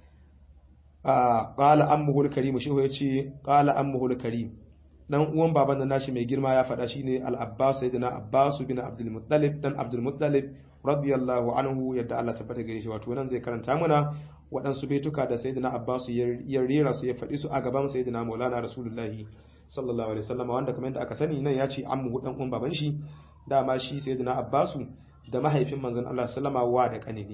a qala ammuhul karim shi yace qala ammuhul karim dan uwan baban da nashi mai girma ya faɗa shine al-Abbas sayyidina Abbas bin Abdul Muttalib dan Abdul Muttalib radiyallahu anhu yadda Allah tabbata gare shi wato nan zai karanta mana waɗansu baituka da sayyidina Abbas ya rera su ya faɗi su a gaban sayyidina Maulana Rasulullahi sallallahu alaihi wasallam wanda kamar yadda aka sani nan ya ce ammu dan uwan baban shi dama shi sayyidina Abbas da mahaifin manzon Allah sallama wa da kanini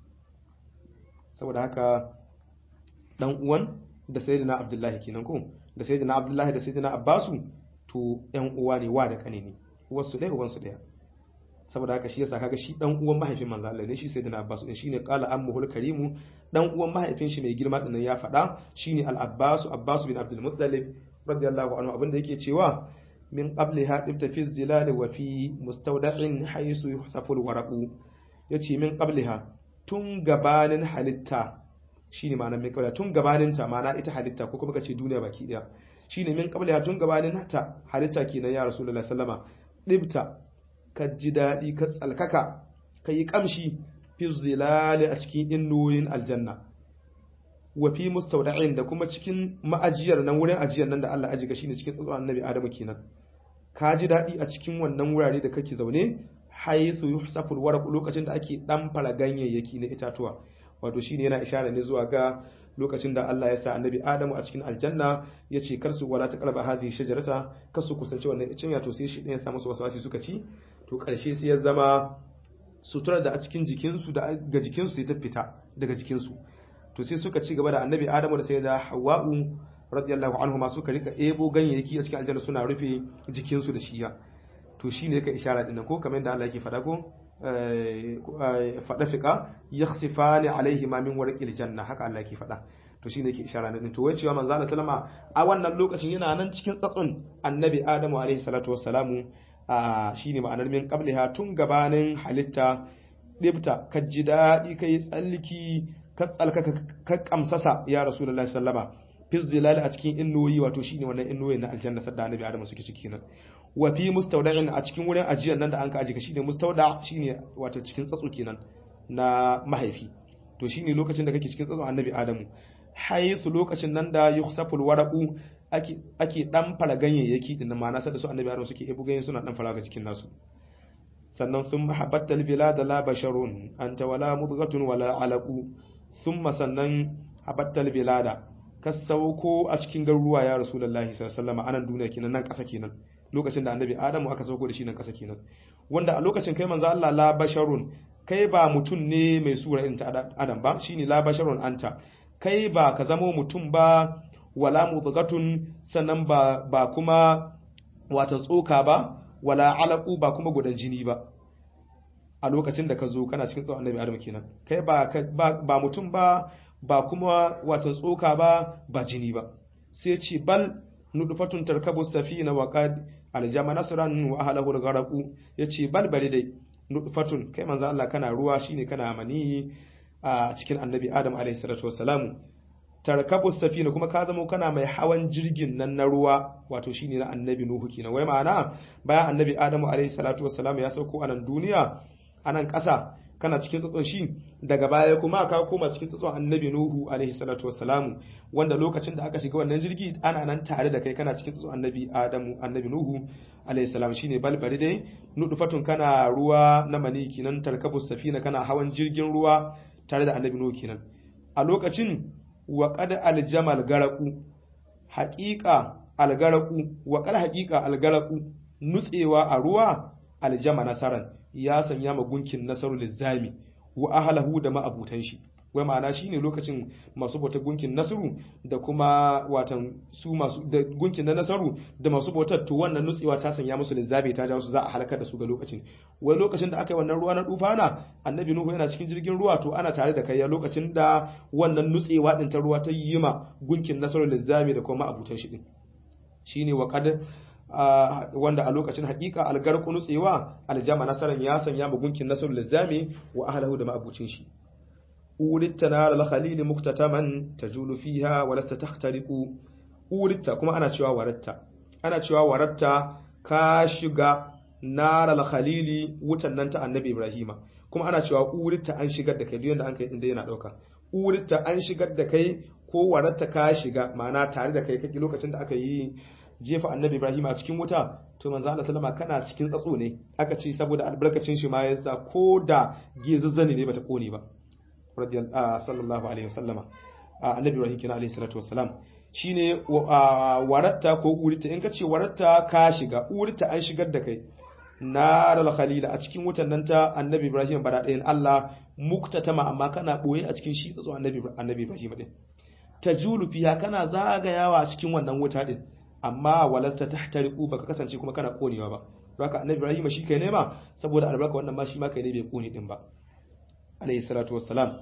saboda haka dan uwan da sayyidina Abdullahi kenan ko da sayyidina Abdullahi da sayyidina Abbasu to ƴan uwa ne wa da kane ne uwarsu ɗaya uwansu ɗaya saboda haka shi yasa kaga shi dan uwan mahaifin manzo Allah ne shi sayyidina Abbasu din shine qala ammuhul karimu dan uwan mahaifin shi mai girma din ya faɗa shine al Abbasu Abbasu bin Abdul Muttalib radiyallahu anhu abinda yake cewa min qabliha ibta fi zilal wa fi mustawda'in haythu yuhsafu al-waraqu yace min qabliha tun gabanin halitta shine ma'anar min qabliha tun gabanin ta ma'ana ita halitta ko kuma kace duniya baki daya shine min qabliha tun gabanin ta halitta kenan ya rasulullahi sallama dibta ka ji dadi ka tsalkaka ka yi kamshi fi zilal a cikin innoyin aljanna wa fi mustawda'in da kuma cikin ma'ajiyar nan wurin ajiyar nan da Allah ajiga shine cikin tsatson annabi Adamu kenan ka ji daɗi a cikin wannan wurare da kake zaune haythu yuhsaful waraq lokacin da ake dan fara ganyayyaki na itatuwa wato shine yana ishara ne zuwa ga lokacin da Allah ya sa annabi Adamu a cikin aljanna ya ce kar su wala taqraba hadhihi shajarata kar su kusanci wannan icen to sai shi ɗayan sa musu waswasi suka ci to ƙarshe sai ya zama sutura da a cikin jikinsu da ga jikinsu sai ta fita daga jikinsu to sai suka ci gaba da annabi Adamu da sai da Hawwa'u radiyallahu anhu ma suka rika ebo ganyayyaki a cikin aljanna suna rufe jikinsu da shiya to shine yake ishara din ko kamar yadda Allah yake faɗa ko faɗa fiƙa yakhsifani alaihi ma min warqil janna haka Allah yake faɗa to shine yake ishara din to wai cewa manzo Allah sallama a wannan lokacin yana nan cikin tsatsun annabi Adamu alaihi salatu wassalamu shine ma'anar min qabliha tun gabanin halitta dibta ka ji daɗi kai tsalliki ka tsalka ka kamsasa ya rasulullahi sallama fi zilal a cikin innoyi wato shine wannan innoyi na aljanna sadda annabi adamu suke ciki nan wa fi mustawda'in a cikin wurin ajiyar nan da an ka aje ka shine mustawda shine wato cikin tsatso kenan na mahaifi to shine lokacin da kake cikin tsatso annabi adamu haisu lokacin nan da yukhsaful waraqu ake ake dan fara ganyayyaki din ma'ana sadda su annabi adamu suke ebu ganyen suna dan fara ga cikin nasu sannan sun mahabbatal bilad la basharun anta wala mudghatun wala alaqu thumma sannan habattal bilada ka sauko a cikin garuruwa ya rasulullahi sallallahu alaihi wasallam anan duniya kenan nan ƙasa kenan lokacin da annabi adamu aka sauko da shi nan ƙasa kenan wanda a lokacin kai manzo Allah la basharun kai ba mutum ne mai sura irin ta adam ba shine la basharun anta kai ba ka zamo mutum ba wala mudghatun sannan ba ba kuma wata tsoka ba wala alaqu ba kuma gudan jini ba a lokacin da ka zo kana cikin tsawon annabi adamu kenan kai ba ba mutum ba ba kuma watan tsoka ba ba jini ba sai ce bal nudfatun tarkabu safina wa qad aljama nasran wa ahlahu al-gharaqu yace bal bari dai nudfatun kai manzo Allah kana ruwa shine kana mani a cikin annabi Adam alayhi salatu wassalamu tarkabu safina kuma ka zamo kana mai hawan jirgin nan na ruwa wato shine na annabi nuhu kenan wai ma'ana bayan annabi adamu alaihi salatu wassalam ya sauko a nan duniya a nan ƙasa kana cikin tsatson shi daga baya kuma ka koma cikin tsatson annabi nuhu alaihi salatu wassalam wanda lokacin da aka shiga wannan jirgi ana nan tare da kai kana cikin tsatson annabi adamu annabi nuhu alaihi salam shine balbari dai nudufatun kana ruwa na mani kenan tarkabu safina kana hawan jirgin ruwa tare da annabi nuhu kenan a lokacin wa qad aljamal garaku haqiqa algaraku wa qad haqiqa algaraku nutsewa a ruwa aljama nasaran ya sanya ma gunkin nasaru lizami wa ahlahu da ma'abutan shi wai ma'ana shine lokacin masu bautar gunkin nasaru da kuma watan su masu da gunkin na nasaru da masu bautar to wannan nutsewa ta sanya musu lizami ta jawo su za a halakar da su ga lokacin wai lokacin da aka yi wannan ruwa na dufana annabi nuhu yana cikin jirgin ruwa to ana tare da kai ya lokacin da wannan nutsewa din ta ruwa ta yi ma gunkin nasaru lizami da kuma ma'abutan shi din shine wa qad wanda a lokacin hakika algarku nutsewa aljama nasaran ya sanya mu gunkin nasrul lizami wa ahlihi da ma'abucin shi ulitta nar al-khalil muktataman tajulu fiha wa lasta tahtariqu ulitta kuma ana cewa waratta ana cewa waratta ka shiga nar al-khalil wutan nan ta annabi ibrahima kuma ana cewa ulitta an shigar da kai duk yanda an kai inda yana dauka ulitta an shigar da kai ko waratta ka shiga ma'ana tare da kai kake lokacin da aka yi jefa annabi Ibrahim a cikin wuta to manzo Allah sallama kana cikin tsatso ne aka ce saboda albarkacin shi ma yasa ko da gezazzani ne bata kone ba radiyallahu sallallahu alaihi wasallama annabi Ibrahim kina alaihi salatu wassalam shine waratta ko urita in ka ce waratta ka shiga urita an shigar da kai naral khalila a cikin wutan nan ta annabi Ibrahim bara ɗayan Allah muktatama amma kana boye a cikin shi tsatso annabi annabi Ibrahim din tajulu fiya kana zagayawa a cikin wannan wuta din amma walasta tahtariqu baka kasance kuma kana konewa ba haka annabi Ibrahim shi kai nema saboda albarka wannan ma shi ma kai ne bai kone din ba alayhi salatu wassalam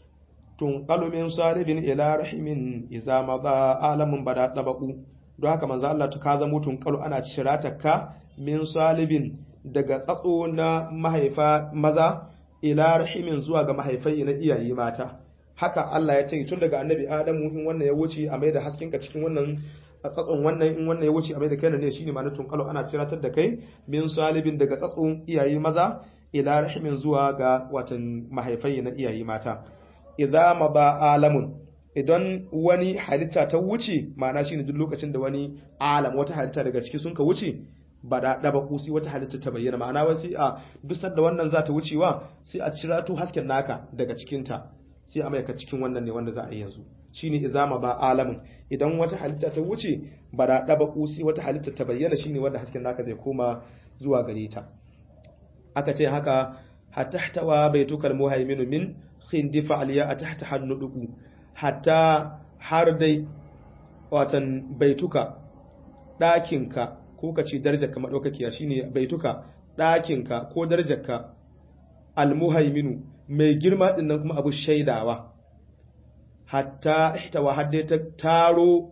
tun qalu min salibin ila rahimin idza madha alamun bada tabaqu don haka manzo Allah ta ka zamo tun qalu ana ka min salibin daga tsatso na mahaifa maza ila rahimin zuwa ga mahaifai na iyaye mata haka Allah ya ce tun daga annabi Adamu in wannan ya wuce a mai da haskenka cikin wannan a tsatson wannan in wannan ya wuce a mai da kai ne shine ma na tunkalo ana ciratar da kai min salibin daga tsatson iyaye maza ila rahimin zuwa ga watan mahaifai na iyaye mata idza maba alamun idan wani halitta ta wuce ma'ana shine duk lokacin da wani alam wata halitta daga ciki sun ka wuce ba da daba kusi wata halitta ta bayyana ma'ana wai sai a duk da wannan za ta wucewa sai a cirato hasken naka daga cikinta sai a maika cikin wannan ne wanda za a yi yanzu shine izama ba alamin idan wata halitta ta wuce ba da daba kusi wata halitta ta bayyana shine wanda hasken naka zai koma zuwa gare ta aka ce haka hatahtawa baitukal muhaiminu min khindifa aliya atahta hannuduku hatta har dai watan baituka ɗakinka ko ka ce darajarka maɗaukakiya shine baituka ɗakinka ko darajarka almuhaiminu mai girma ɗin nan kuma abu shaidawa hatta ihtawa hadde ta taro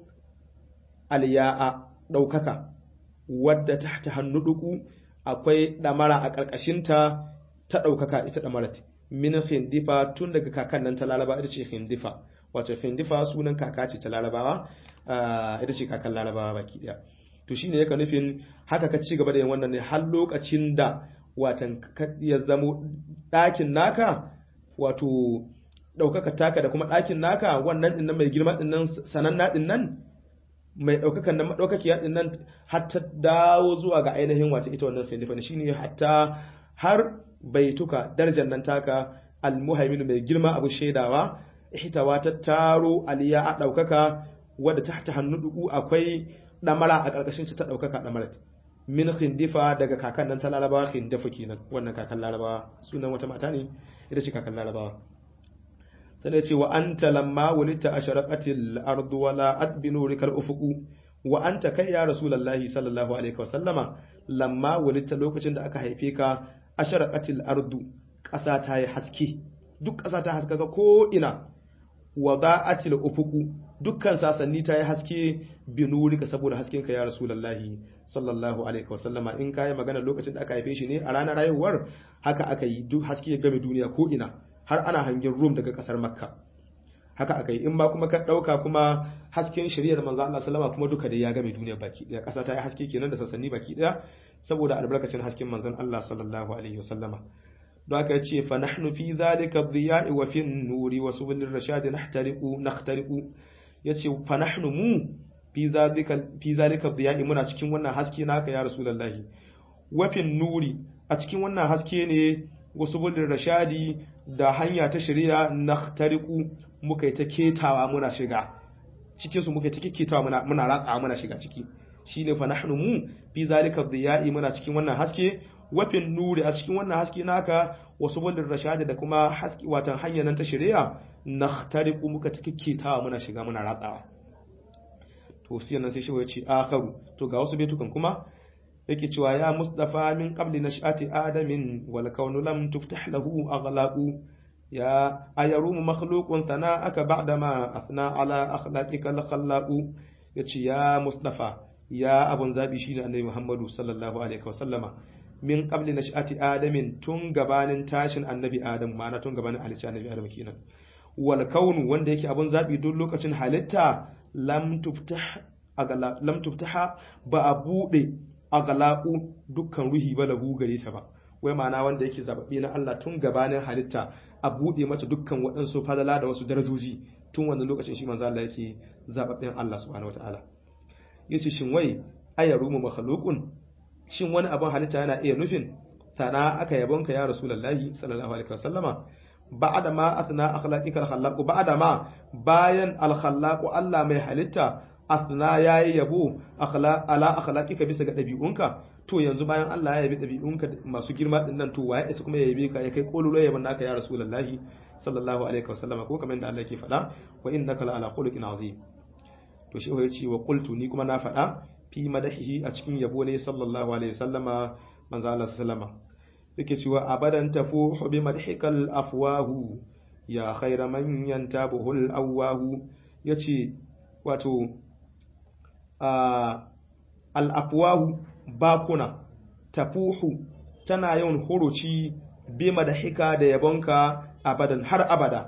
aliya'a ɗaukaka wadda ta ta hannu duku akwai ɗamara a ƙarƙashinta ta ɗaukaka ita ɗamarat min hindifa tun daga kakan nan ta laraba ita ce hindifa wato hindifa sunan kaka ce ta larabawa ita ce kakan larabawa baki ɗaya to shine yaka nufin haka ka ci gaba da yin wannan ne har lokacin da watan ya zamo ɗakin naka wato ɗaukaka taka da kuma ɗakin naka wannan ɗin nan mai girma ɗin nan sananna ɗin nan mai ɗaukakan nan maɗaukakiya ɗin nan har ta dawo zuwa ga ainihin wata ita wannan khalifa shine hatta har baituka darajar nan taka almuhaimin mai girma abu shaidawa ihtawa ta taro aliya a ɗaukaka wadda ta ta hannu duku akwai ɗamara a ƙarƙashin ta ɗaukaka ɗamarat min khindifa daga kakan nan ta larabawa khindifa kenan wannan kakan larabawa sunan wata mata ne ita ce kakan larabawa sai ce wa anta lamma wulita asharaqatil ardu wala adbinu rikal ufuqu wa anta kai ya rasulullahi sallallahu alaihi wa sallama lamma wulita lokacin da aka haife ka asharaqatil ardu ƙasa ta yi haske duk ƙasa ta haskaka ko ina wa ba'atil ufuqu dukkan sasanni ta yi haske binurika saboda haskenka ya rasulullahi sallallahu alaihi wa sallama in kai magana lokacin da aka haife shi ne a ranar rayuwar haka aka yi duk haske ya game duniya ko ina har ana hangen Rum daga kasar Makka. haka akai in ba kuma ka dauka kuma hasken shari'ar manzo Allah sallama kuma duka da ya game duniya baki daya kasa ta yi haske kenan da sassanni baki daya saboda albarkacin hasken manzon Allah sallallahu alaihi wasallama don haka yace fa nahnu fi zalika dhiya'i wa fi nuri wa subulir rashad nahtariqu nakhtariqu yace fa nahnu mu fi zalika fi zalika dhiya'i muna cikin wannan haske naka ya rasulullahi wa fi nuri a cikin wannan haske ne wa subulir rashadi da hanya ta shari'a nakhtariqu muka yi ta ketawa muna shiga cikin su muka yi ta keketawa muna muna ratsawa muna shiga ciki shine fa nahnu mu fi zalika dhiya'i muna cikin wannan haske wafin nuri a cikin wannan haske naka wasu bulin rashadi da kuma haske watan hanyar nan ta shari'a nakhtariqu muka ta keketawa muna shiga muna ratsawa to sai nan sai shi ya ce akharu to ga wasu betukan kuma yake cewa ya mustafa min qabli nash'ati adamin wal kaunu lam tuftah lahu aghlaqu ya ayarumu makhluqun thana'aka ba'da ma athna ala akhlaqika al khallaqu yace ya mustafa ya abun zabi shine annabi muhammadu sallallahu alaihi wasallama min qabli nash'ati adamin tun gabanin tashin annabi adam ma'ana tun gabanin halicci annabi adam kenan wal kaunu wanda yake abun zabi duk lokacin halitta lam tuftah agala lam tuftaha ba a bude agalaqu dukkan ruhi ba lahu gare ta ba wai ma'ana wanda yake zababbe na Allah tun gabanin halitta a bude mata dukkan waɗansu fadala da wasu darajoji tun wannan lokacin shi manzo Allah yake zababben Allah subhanahu wataala yace shin wai ayarumu makhluqun shin wani abin halitta yana iya nufin sana aka yabonka ya rasulullahi sallallahu alaihi wasallama ba'da ma athna akhlaqika al-khallaq ba'da ma bayan al-khallaq Allah mai halitta athna yayi yabo akhlaq ala akhlaqika bisa ga dabi'unka to yanzu bayan Allah ya yabi dabi'unka masu girma din nan to waye isa kuma ya yabe ka ya kai kololo yabon naka ya rasulullahi sallallahu alaihi wasallama ko kamar da Allah yake faɗa wa innaka la ala khuluqin azim to shi ya ce wa qultu ni kuma na faɗa fi madahihi a cikin yabo ne sallallahu alaihi wasallama manzo Allah sallama yake cewa abadan tafuhu bi madhikal afwahu ya khayra man yantabuhu al awahu yace wato al afwahu bakuna tafuhu tana yawan huruci bi madhika da yabonka abadan har abada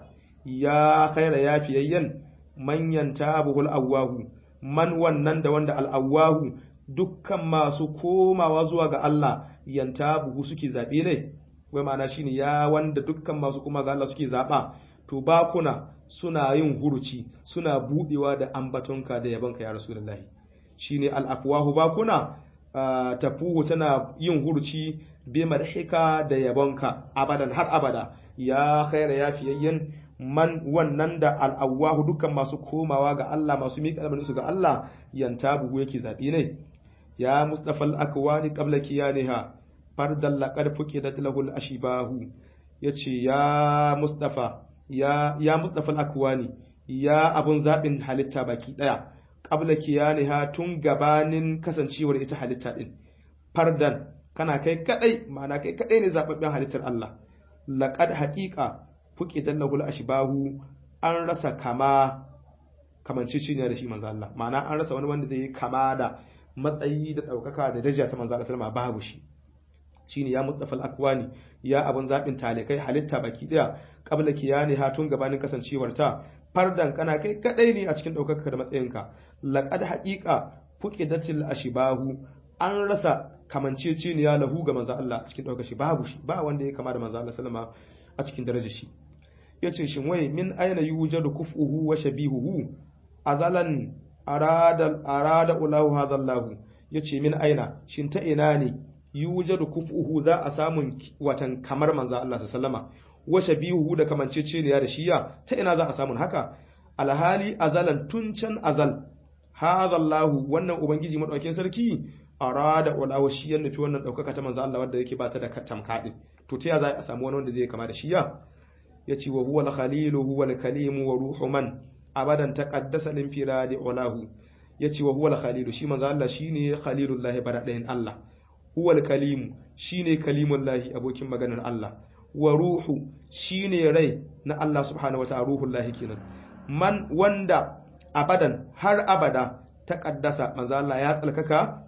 ya khayra yafiyayyan man yantabuhu al awahu man wannan da wanda al'awahu dukkan masu komawa zuwa ga Allah yanta buhu suke zaɓe ne, wai ma'ana shi ne ya wanda dukkan masu kuma ga Allah suke zaɓa, to bakuna suna yin huruci suna buɗewa da ambatonka da yabonka ya rasu lallahi. Shi ne al'afuwahu bakuna tafuhu tana yin huruci be madhika da yabonka abadan har abada ya khaira ya fiyayyen man wannan da al'awahu dukkan masu komawa ga Allah masu miƙa almaninsu ga Allah yanta buhu yake zaɓi ne ya mustafa al'akwani ƙabla kiyaniha fardan laƙar fuke da tilahul ashibahu ya ce ya mustafa ya mustafa al'akwani ya abun zaɓin halitta baki ɗaya ƙabla kiyaniha tun gabanin kasancewar ita halitta ɗin fardan kana kai kaɗai ma'ana kai kaɗai ne zaɓaɓɓen halittar Allah laƙad haƙiƙa fuke dallahul ashbahu an rasa kama kamanciciniya da shi manzo Allah ma'ana an rasa wani wanda zai yi kama da matsayi da daukaka da daraja ta manzo Allah sallama babu shi shine ya mustafa al-akwani ya abun zabin talikai halitta baki daya qabla kiyani hatun gabanin kasancewar ta fardan kana kai kadai ne a cikin daukaka da matsayinka laqad haqiqa fuqidatil ashbahu an rasa kamanciciniya lahu ga manzo Allah cikin daukar shi babu shi ba wanda ya kama da manzo Allah sallama a cikin darajar shi yace shin wai min aina yujadu kufuhu wa shabihuhu azalan arada arada ulahu hadallahu yace min aina shin ta ina ne yujadu kufuhu za a samu watan kamar manzo Allah sallama wa shabihuhu da kamanceceniya da shiya ta ina za a samu haka alhali azalan tun can azal hadallahu wannan ubangiji madaukakin sarki arada ulahu shi ya nufi wannan daukaka ta manzo Allah wanda yake ba ta da tamkadin to ta ya za a samu wani wanda zai kama da shiya yace wa huwa al-khalilu huwa al-kalimu wa ruhu man abadan taqaddasa lin firadi ulahu yace wa huwa al-khalilu shi manzo Allah shine khalilullahi baradain Allah huwa al-kalimu shine kalimullahi abokin maganar Allah wa ruhu shine rai na Allah subhanahu wataala ruhullahi kenan man wanda abadan har abada taqaddasa manzo Allah ya tsalkaka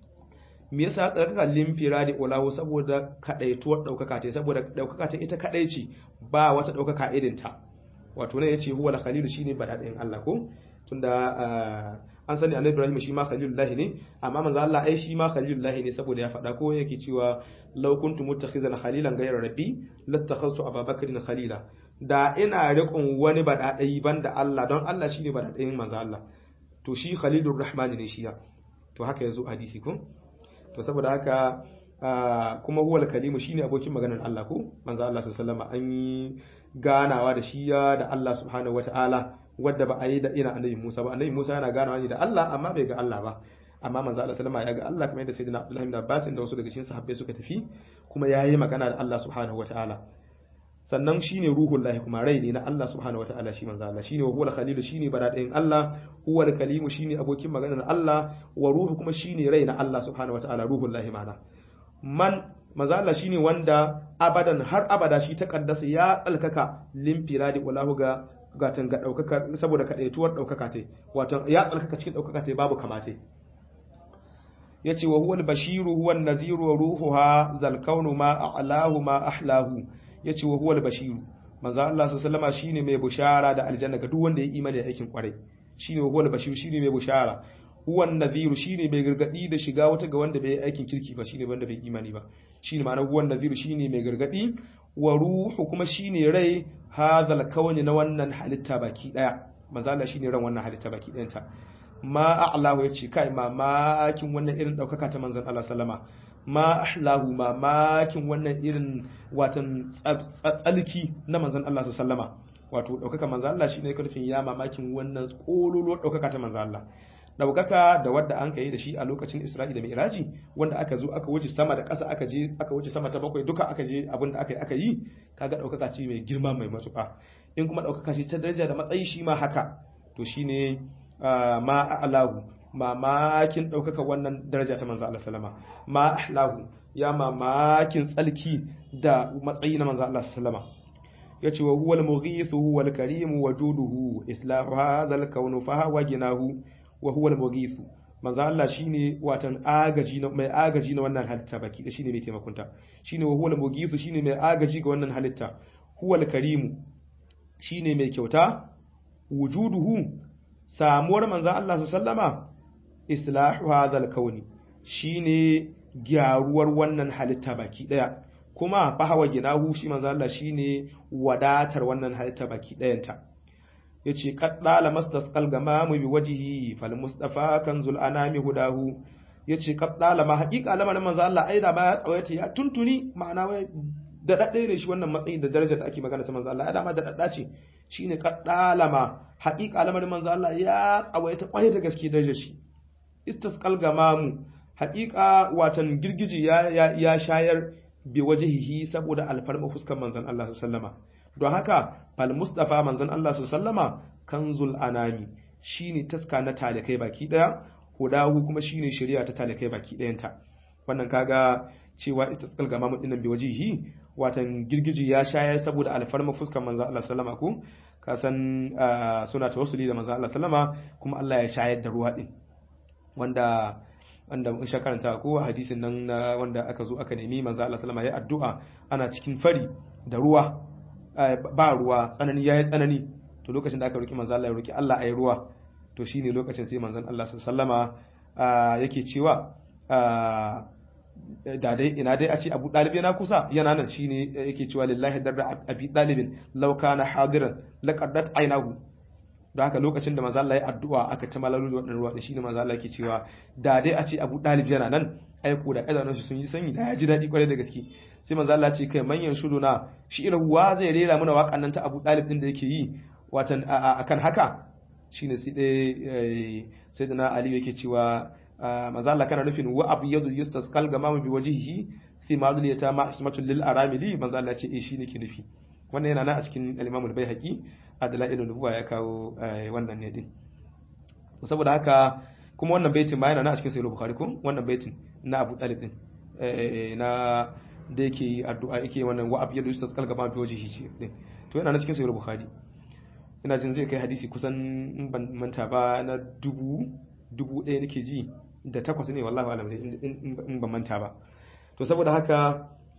me yasa ya tsarkaka limfira da ulahu saboda kadaituwar daukaka ce saboda daukaka ce ita kadai ce ba wata daukaka irin ta wato ne yace huwa al-khalil shine badadin Allah ko tunda an sani annabi Ibrahim shi ma khalilullahi ne amma manzo Allah ai shi ma khalilullahi ne saboda ya faɗa ko yake cewa law kuntu muttakhizan khalilan ghayra rabbi lattakhaztu ababakrin khalila da ina riƙon wani badadai banda Allah don Allah shine badadain manzo Allah to shi khalilur rahman ne shi ya to haka yazo hadisi ko to saboda haka kuma huwal kalimu shine abokin maganar Allah ko manzo Allah sallallahu alaihi wasallam an yi ganawa da shi da Allah subhanahu wataala wadda ba a yi da ina annabi Musa ba annabi Musa yana ganawa ne da Allah amma bai ga Allah ba amma manzo Allah sallama ya ga Allah kamar yadda sayyidina Abdullah ibn Abbas da wasu daga cikin sahabbai suka tafi kuma yayi magana da Allah subhanahu wataala sannan shine ruhul lahi kuma rai ne na Allah subhanahu wataala shi manzo Allah shine huwal khalilu shine baradayin Allah huwal kalimu shine abokin maganar Allah wa ruhu kuma shine rai na Allah subhanahu wataala ruhul lahi mana man manzo Allah shine wanda abadan har abada shi ta kaddasa ya tsalkaka limfiradi walahu ga gatan ga daukaka saboda kadaituwar daukaka tai wato ya tsalkaka cikin daukaka tai babu kamate yace wa huwal bashiru huwan naziru wa ruhuha zal kaunu ma a'lahu ma ahlahu yace wa huwal bashiru manzo Allah sallallahu alaihi shine mai bushara da aljanna ga duk wanda ya imani da aikin kwarai shine wa huwal bashiru shine mai bushara huwan nadhiru shine mai gargadi da shiga wata ga wanda bai yi aikin kirki ba shine wanda bai imani ba shine ma'ana huwan nadhiru shine mai gargadi wa ruhu kuma shine rai hadhal kawni na wannan halitta baki daya manzo Allah shine ran wannan halitta baki dayan ta ma a'lahu yace kai mamakin wannan irin daukaka ta manzon Allah sallama ma ahlahu mamakin wannan irin watan tsalki na manzon Allah sallama wato daukaka manzon Allah shine yake nufin ya mamakin wannan kololuwar daukaka ta manzon Allah daukaka da wadda an kai da shi a lokacin Isra'i da Mi'raji wanda aka zo aka wuce sama da ƙasa aka je aka wuce sama ta bakwai duka aka je abin da aka yi aka yi kaga daukaka ce mai girma mai matuƙa in kuma daukaka ce ta daraja da matsayi shi ma haka to shine ma a'lahu mamakin daukaka wannan daraja ta manzo Allah sallama ma ahlahu ya mamakin tsalki da matsayi na manzo Allah sallama yace wa huwal mughithu huwal karim wajuduhu islahu hadha al-kawn fa huwa ginahu wa huwa al-mughithu manzo Allah shine watan agaji na mai agaji na wannan halitta baki da shine mai taimakonta shine wa huwa al-mughithu shine mai agaji ga wannan halitta huwa al-karim shine mai kyauta wujuduhu samuwar manzo Allah sallama islahu hadha al-kauni shine gyaruwar wannan halitta baki daya kuma fahawa ginahu shi manzo Allah shine wadatar wannan halitta baki dayanta yace qaddala mastasqal gamamu bi wajhihi fal mustafa kanzul anami hudahu yace qaddala ma haqiqa lamarin manzo Allah ai da ba ya tsawaita ya tuntuni ma'ana wai da dadde ne shi wannan matsayin da darajar da ake magana ta manzo Allah ai da ma da dadda ce shine qaddala ma haqiqa lamarin manzo Allah ya tsawaita kwarai da gaske darajar shi istasqal gamamu haqiqa watan girgiji ya ya shayar bi wajhihi saboda alfarma fuskar manzon Allah sallama don haka fal mustafa manzon Allah sallama kanzul anami shine taska na talikai baki daya hudahu kuma shine shari'a ta talikai baki dayanta wannan kaga cewa istisqal gamamu dinnan bi wajhihi watan girgiji ya shayar saboda alfarma fuskar manzon Allah sallama ko ka san suna tawassuli da manzon Allah sallama kuma Allah ya shayar da ruwa din wanda wanda mun sha karanta ko hadisin nan wanda aka zo aka nemi manzo Allah sallama ya addu'a ana cikin fari da ruwa ba ruwa tsanani yayi tsanani to lokacin da aka roki manzo Allah ya roki Allah ayi ruwa to shine lokacin sai manzon Allah sallama yake cewa da dai ina dai a ce Abu Dalib yana kusa yana nan shine yake cewa lillahi darra Abi Dalibin law kana hadiran laqaddat aynahu don haka lokacin da manzo Allah ya addu'a aka ta malalu da wannan ruwa da shine manzo Allah yake cewa da dai a ce Abu Dalib yana nan aiko da idanun shi sun yi sanyi da ya ji dadi kwarai da gaske sai manzo Allah ce kai manyan shuduna shi irin ruwa zai rera mana waƙan nan ta Abu Dalib din da yake yi watan akan haka shine sai dai sayyidina Ali yake cewa manzo Allah kana nufin wa abu yadu yustasqal gamamu bi wajhihi fi ma'dul yatama ismatul lil aramili manzo Allah ce eh shine ke nufi wannan yana nan a cikin al-Imam al-Baihaqi a dalailun nubuwa ya kawo wannan ne din saboda haka kuma wannan baitin ma yana nan a cikin sahih bukhari ko wannan baitin na Abu Talib din na da yake addu'a yake wannan wa abiyadu yustasqal gama bi wajhihi din to yana nan cikin sahih bukhari ina jin zai kai hadisi kusan in ban manta ba na dubu dubu ɗaya nake ji da takwas ne wallahi alam in ban manta ba to saboda haka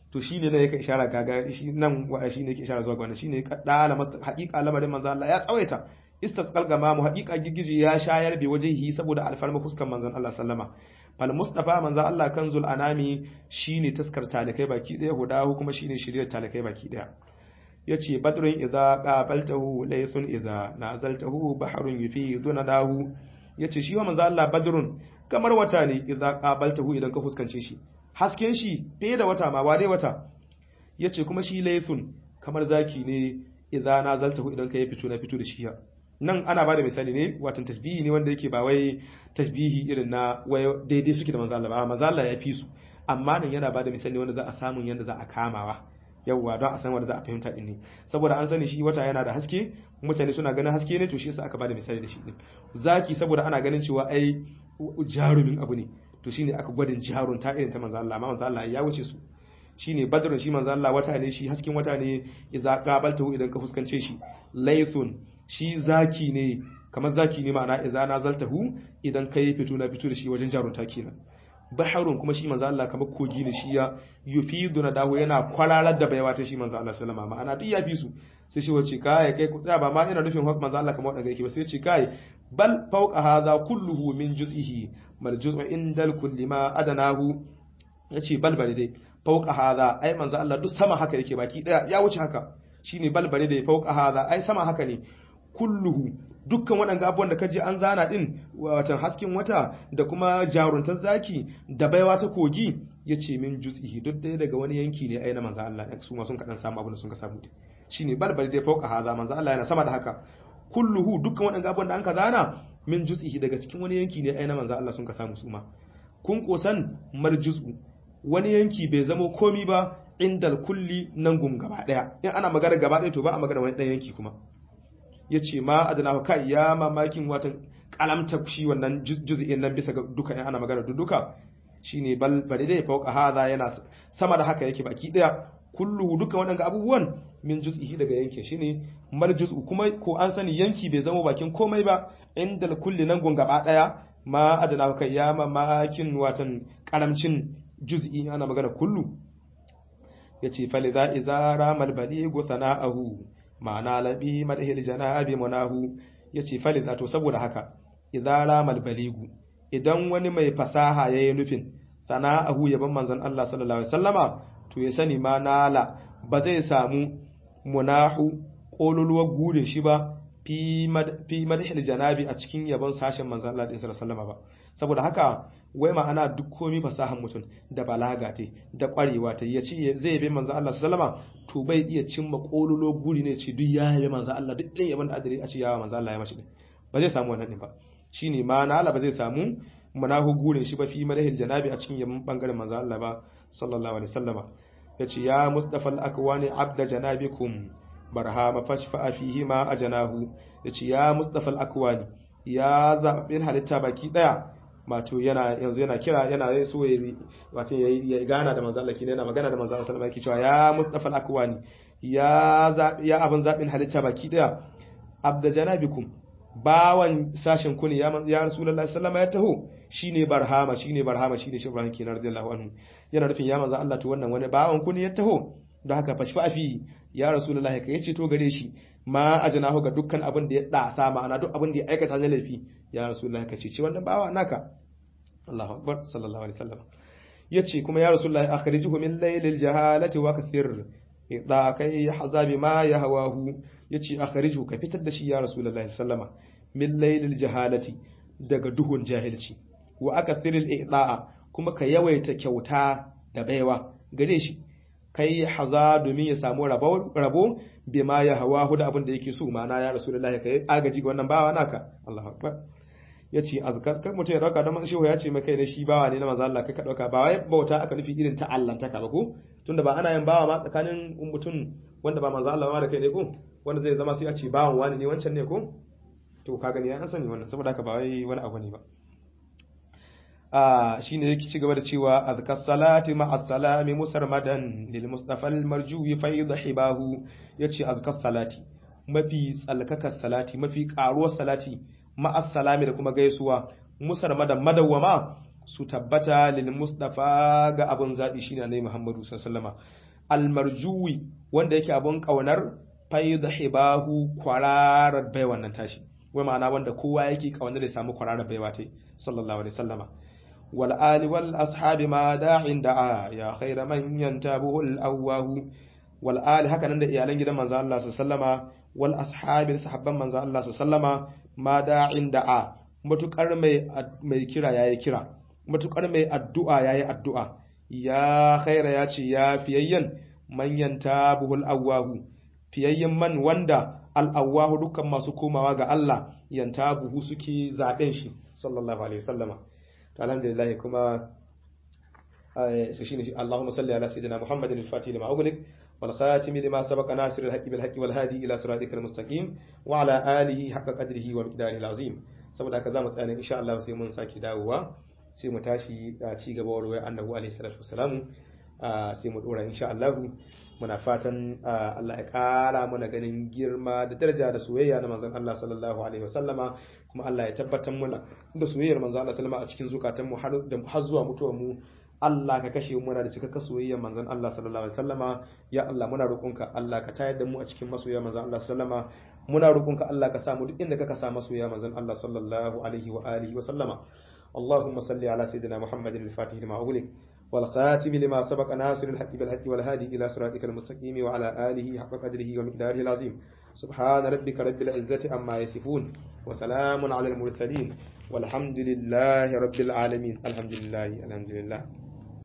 to shi ne yake ishara kaga shi nan wa shi ne yake ishara zuwa ga wannan shine dala haqiqa lamarin manzo Allah ya tsawaita istasqal gamamu haqiqa gigiji ya shayar bi wajihi saboda alfarma fuskan manzon Allah sallama fal mustafa manzo Allah kanzul anami shine taskar talakai baki daya hudahu kuma shine shiriyar talakai baki daya yace badrun idza qabaltahu laysun idza nazaltahu bahrun yufidu nadahu yace shi wa manzo Allah badrun kamar wata ne idza qabaltahu idan ka fuskance shi hasken shi fiye da wata ma ba dai wata yace kuma shi laysun kamar zaki ne idza nazaltahu idan ka yi fito na fito da shi nan ana bada misali ne watan tasbihi ne wanda yake ba wai tasbihi irin na wai daidai suke da manzo Allah ba manzo Allah ya fi su amma nan yana bada misali wanda za a samu yanda za a kamawa yawwa don a san wanda za a fahimta din ne saboda an sani shi wata yana da haske mutane suna ganin haske ne to shi yasa aka bada misali da shi din zaki saboda ana ganin cewa ai jarumin abu ne to shine aka gwadin jarun ta irin ta manzo Allah amma manzo Allah ya wuce su shine badrun shi manzo Allah wata ne shi hasken wata ne idza qabaltahu idan ka fuskance shi laythun shi zaki ne kamar zaki ne ma'ana idza nazaltahu idan kai fito na fito da shi wajen jarunta kenan baharun kuma shi manzo Allah kamar kogi ne shi ya yufidu na dawo yana kwararar da baiwa ta shi manzo Allah sallama ma'ana duk ya fi su sai shi wace kai kai ku tsaya ba ma ina nufin manzo Allah kamar wadanda yake ba sai ce kai bal fawqa hadha kulluhu min juz'ihi mal juz'u indal kulli ma adanahu yace bal bari dai fawqa hadha ai manzo Allah duk sama haka yake baki daya ya wuce haka shine bal bari dai fawqa hadha ai sama haka ne kulluhu dukkan waɗanda abubuwan da ka ji an zana ɗin watan hasken wata da kuma jaruntar zaki da baiwa ta kogi ya ce min juz'ihi duk ɗaya daga wani yanki ne ai na manzo Allah su ma sun kaɗan samu abin da sun ka samu shine balbal dai fauka haza manzo Allah yana sama da haka kulluhu dukkan waɗanda abubuwan da an ka zana min juz'ihi daga cikin wani yanki ne ai na manzo Allah sun ka samu su ma kun kosan mar juz'u wani yanki bai zamo komi ba indal kulli nan gum gaba ɗaya in ana magana gaba ɗaya to ba a magana wani ɗan yanki kuma ya ce ma adana kai ya mamakin watan kalamta shi wannan juz'in nan bisa ga duka in ana magana duka shine bal bari dai fauka hadha yana sama da haka yake baki daya kullu duka waɗanda abubuwan min juz'ihi daga yankin shine mar juz'u kuma ko an sani yanki bai zama bakin komai ba indal kulli nan gun gaba daya ma adana kai ya mamakin watan karamcin juz'i ana magana kullu yace falidha idza ramal baligu sana'ahu ma'ana labi madahil janabi munahu yace falidha to saboda haka idza ramal baligu idan wani mai fasaha yayi nufin sana'ahu yaban manzon Allah sallallahu alaihi wasallama to ya sani ma nala ba zai samu munahu kololuwar gurin shi ba fi madahil janabi a cikin yabon sashen manzon Allah sallallahu alaihi wasallama ba saboda haka wai ma'ana duk komi fasahan mutum da balaga ta da kwarewa ta ya ce zai yabe manzo Allah sallama to bai iya cimma kololo guri ne ce duk ya yabe manzo Allah duk ɗin yaban da adari a ce yawa manzo Allah ya mashi din ba zai samu wannan din ba shine ma na Allah ba zai samu munahu gurin shi ba fi madahil janabi a cikin yaban bangaren manzo Allah ba sallallahu alaihi wasallama yace ya mustafa al-akwani abda janabikum barhama fashfa fihi ma ajanahu yace ya mustafa al-akwani ya zaɓin halitta baki ɗaya wato yana yanzu yana kira yana so ya wato ya gana da manzo Allah kine yana magana da manzo Allah sallallahu alaihi wasallam ya Mustafa al-Akwani ya ya abin zabin halitta baki daya abda janabikum bawan sashen ku ne ya ya Rasulullahi sallallahu ya taho shine barhama shine barhama shine shi Ibrahim kina radiyallahu anhu yana nufin ya manzo Allah to wannan wani bawan ku ne ya taho don haka fashfa fi ya Rasulullahi kai ce to gare shi ma ajnahu ga dukkan abin da ya dasa ma'ana duk abin da ya aikata na laifi ya rasulullahi ka ce wannan bawa naka Allahu akbar sallallahu alaihi wasallam yace kuma ya rasulullahi akhrijuhu min laylil jahalati wa kathir idha kai hazabi ma yahwahu yace akhrijuhu ka fitar da shi ya rasulullahi sallama min laylil jahalati daga duhun jahilci wa akathiril i'da'a kuma ka yawaita kyauta da baiwa gare shi kai haza domin ya samu rabo rabo bima ya hawa da abin da yake so ma'ana ya rasulullahi kai agaji ga wannan bawa naka Allahu akbar yace azkar kan mutum ya dauka don shehu ya ce maka ne shi bawa ne na manzo Allah kai ka dauka ba wai bauta aka nufi irin ta Allah ta ka ba ko tunda ba ana yin bawa ma tsakanin mutum wanda ba manzo Allah ma da kai ne ko wanda zai zama sai a ce bawan wani ne wancan ne ko to ka gani an sani wannan saboda haka ba wai wani abu ne ba a shine yake ci gaba da cewa azkar salati ma as-salami musarmadan lil mustafa al-marjuwi fayd hibahu yace azkar salati mafi tsalkakar salati mafi karuwar salati ma as-salami da kuma gaisuwa musarmadan madawwama su tabbata lil mustafa ga abun zabi shine annabi Muhammadu sallallahu alaihi almarjuwi wanda yake abun kaunar faida hibahu kwararar bai wannan tashi wai ma'ana wanda kowa yake kaunar da samu kwararar baiwa tai sallallahu alaihi wasallama wal ali wal ashabi ma da'in da'a ya khaira man yantabuhu al awahu wal ali haka nan da iyalan gidan manzo Allah sallallahu wal ashabi sahabban manzo Allah sallallahu ma da'in da'a matukar mai mai kira yayi kira matukar mai addu'a yayi addu'a ya khaira ya ce ya fiyayyan man yantabuhu al awahu fiyayyen man wanda al'awahu dukkan masu komawa ga Allah yanta buhu suke zaɓen shi sallallahu alaihi wasallama ta alhamdulillah kuma su shi ne shi Allahumma salli ala sayyidina Muhammadin al-Fatih lima ughliq wal khatim lima sabaqa nasir al-haqqi bil haqqi wal hadi ila siratikal mustaqim wa ala alihi haqqa qadrihi wa miqdarihi al-azim saboda haka zamu tsaya insha Allah sai mun saki dawowa sai mu tashi ci gaba wa ruwaya annabi alaihi salatu wassalamu sai mu dora insha Allah muna fatan Allah ya ƙara mana ganin girma da daraja da soyayya na manzon Allah sallallahu alaihi wasallama kuma Allah ya tabbatar mana da soyayyar manzon Allah sallama a cikin zukatanmu har da har zuwa mutuwar mu Allah ka kashe muna da cikakken soyayyar manzon Allah sallallahu alaihi wasallama ya Allah muna roƙonka Allah ka tayar da mu a cikin masoya manzon Allah sallama muna roƙonka Allah ka sa mu duk inda ka sa masoya manzon Allah sallallahu alaihi wa alihi wa sallama اللهم صل على سيدنا محمد الفاتح لما أغلق والخاتم لما سبق ناصر الحق بالحق والهادي إلى صراطك المستقيم وعلى آله حق قدره ومقداره العظيم سبحان ربك رب العزة عما يصفون وسلام على المرسلين والحمد لله رب العالمين الحمد لله الحمد لله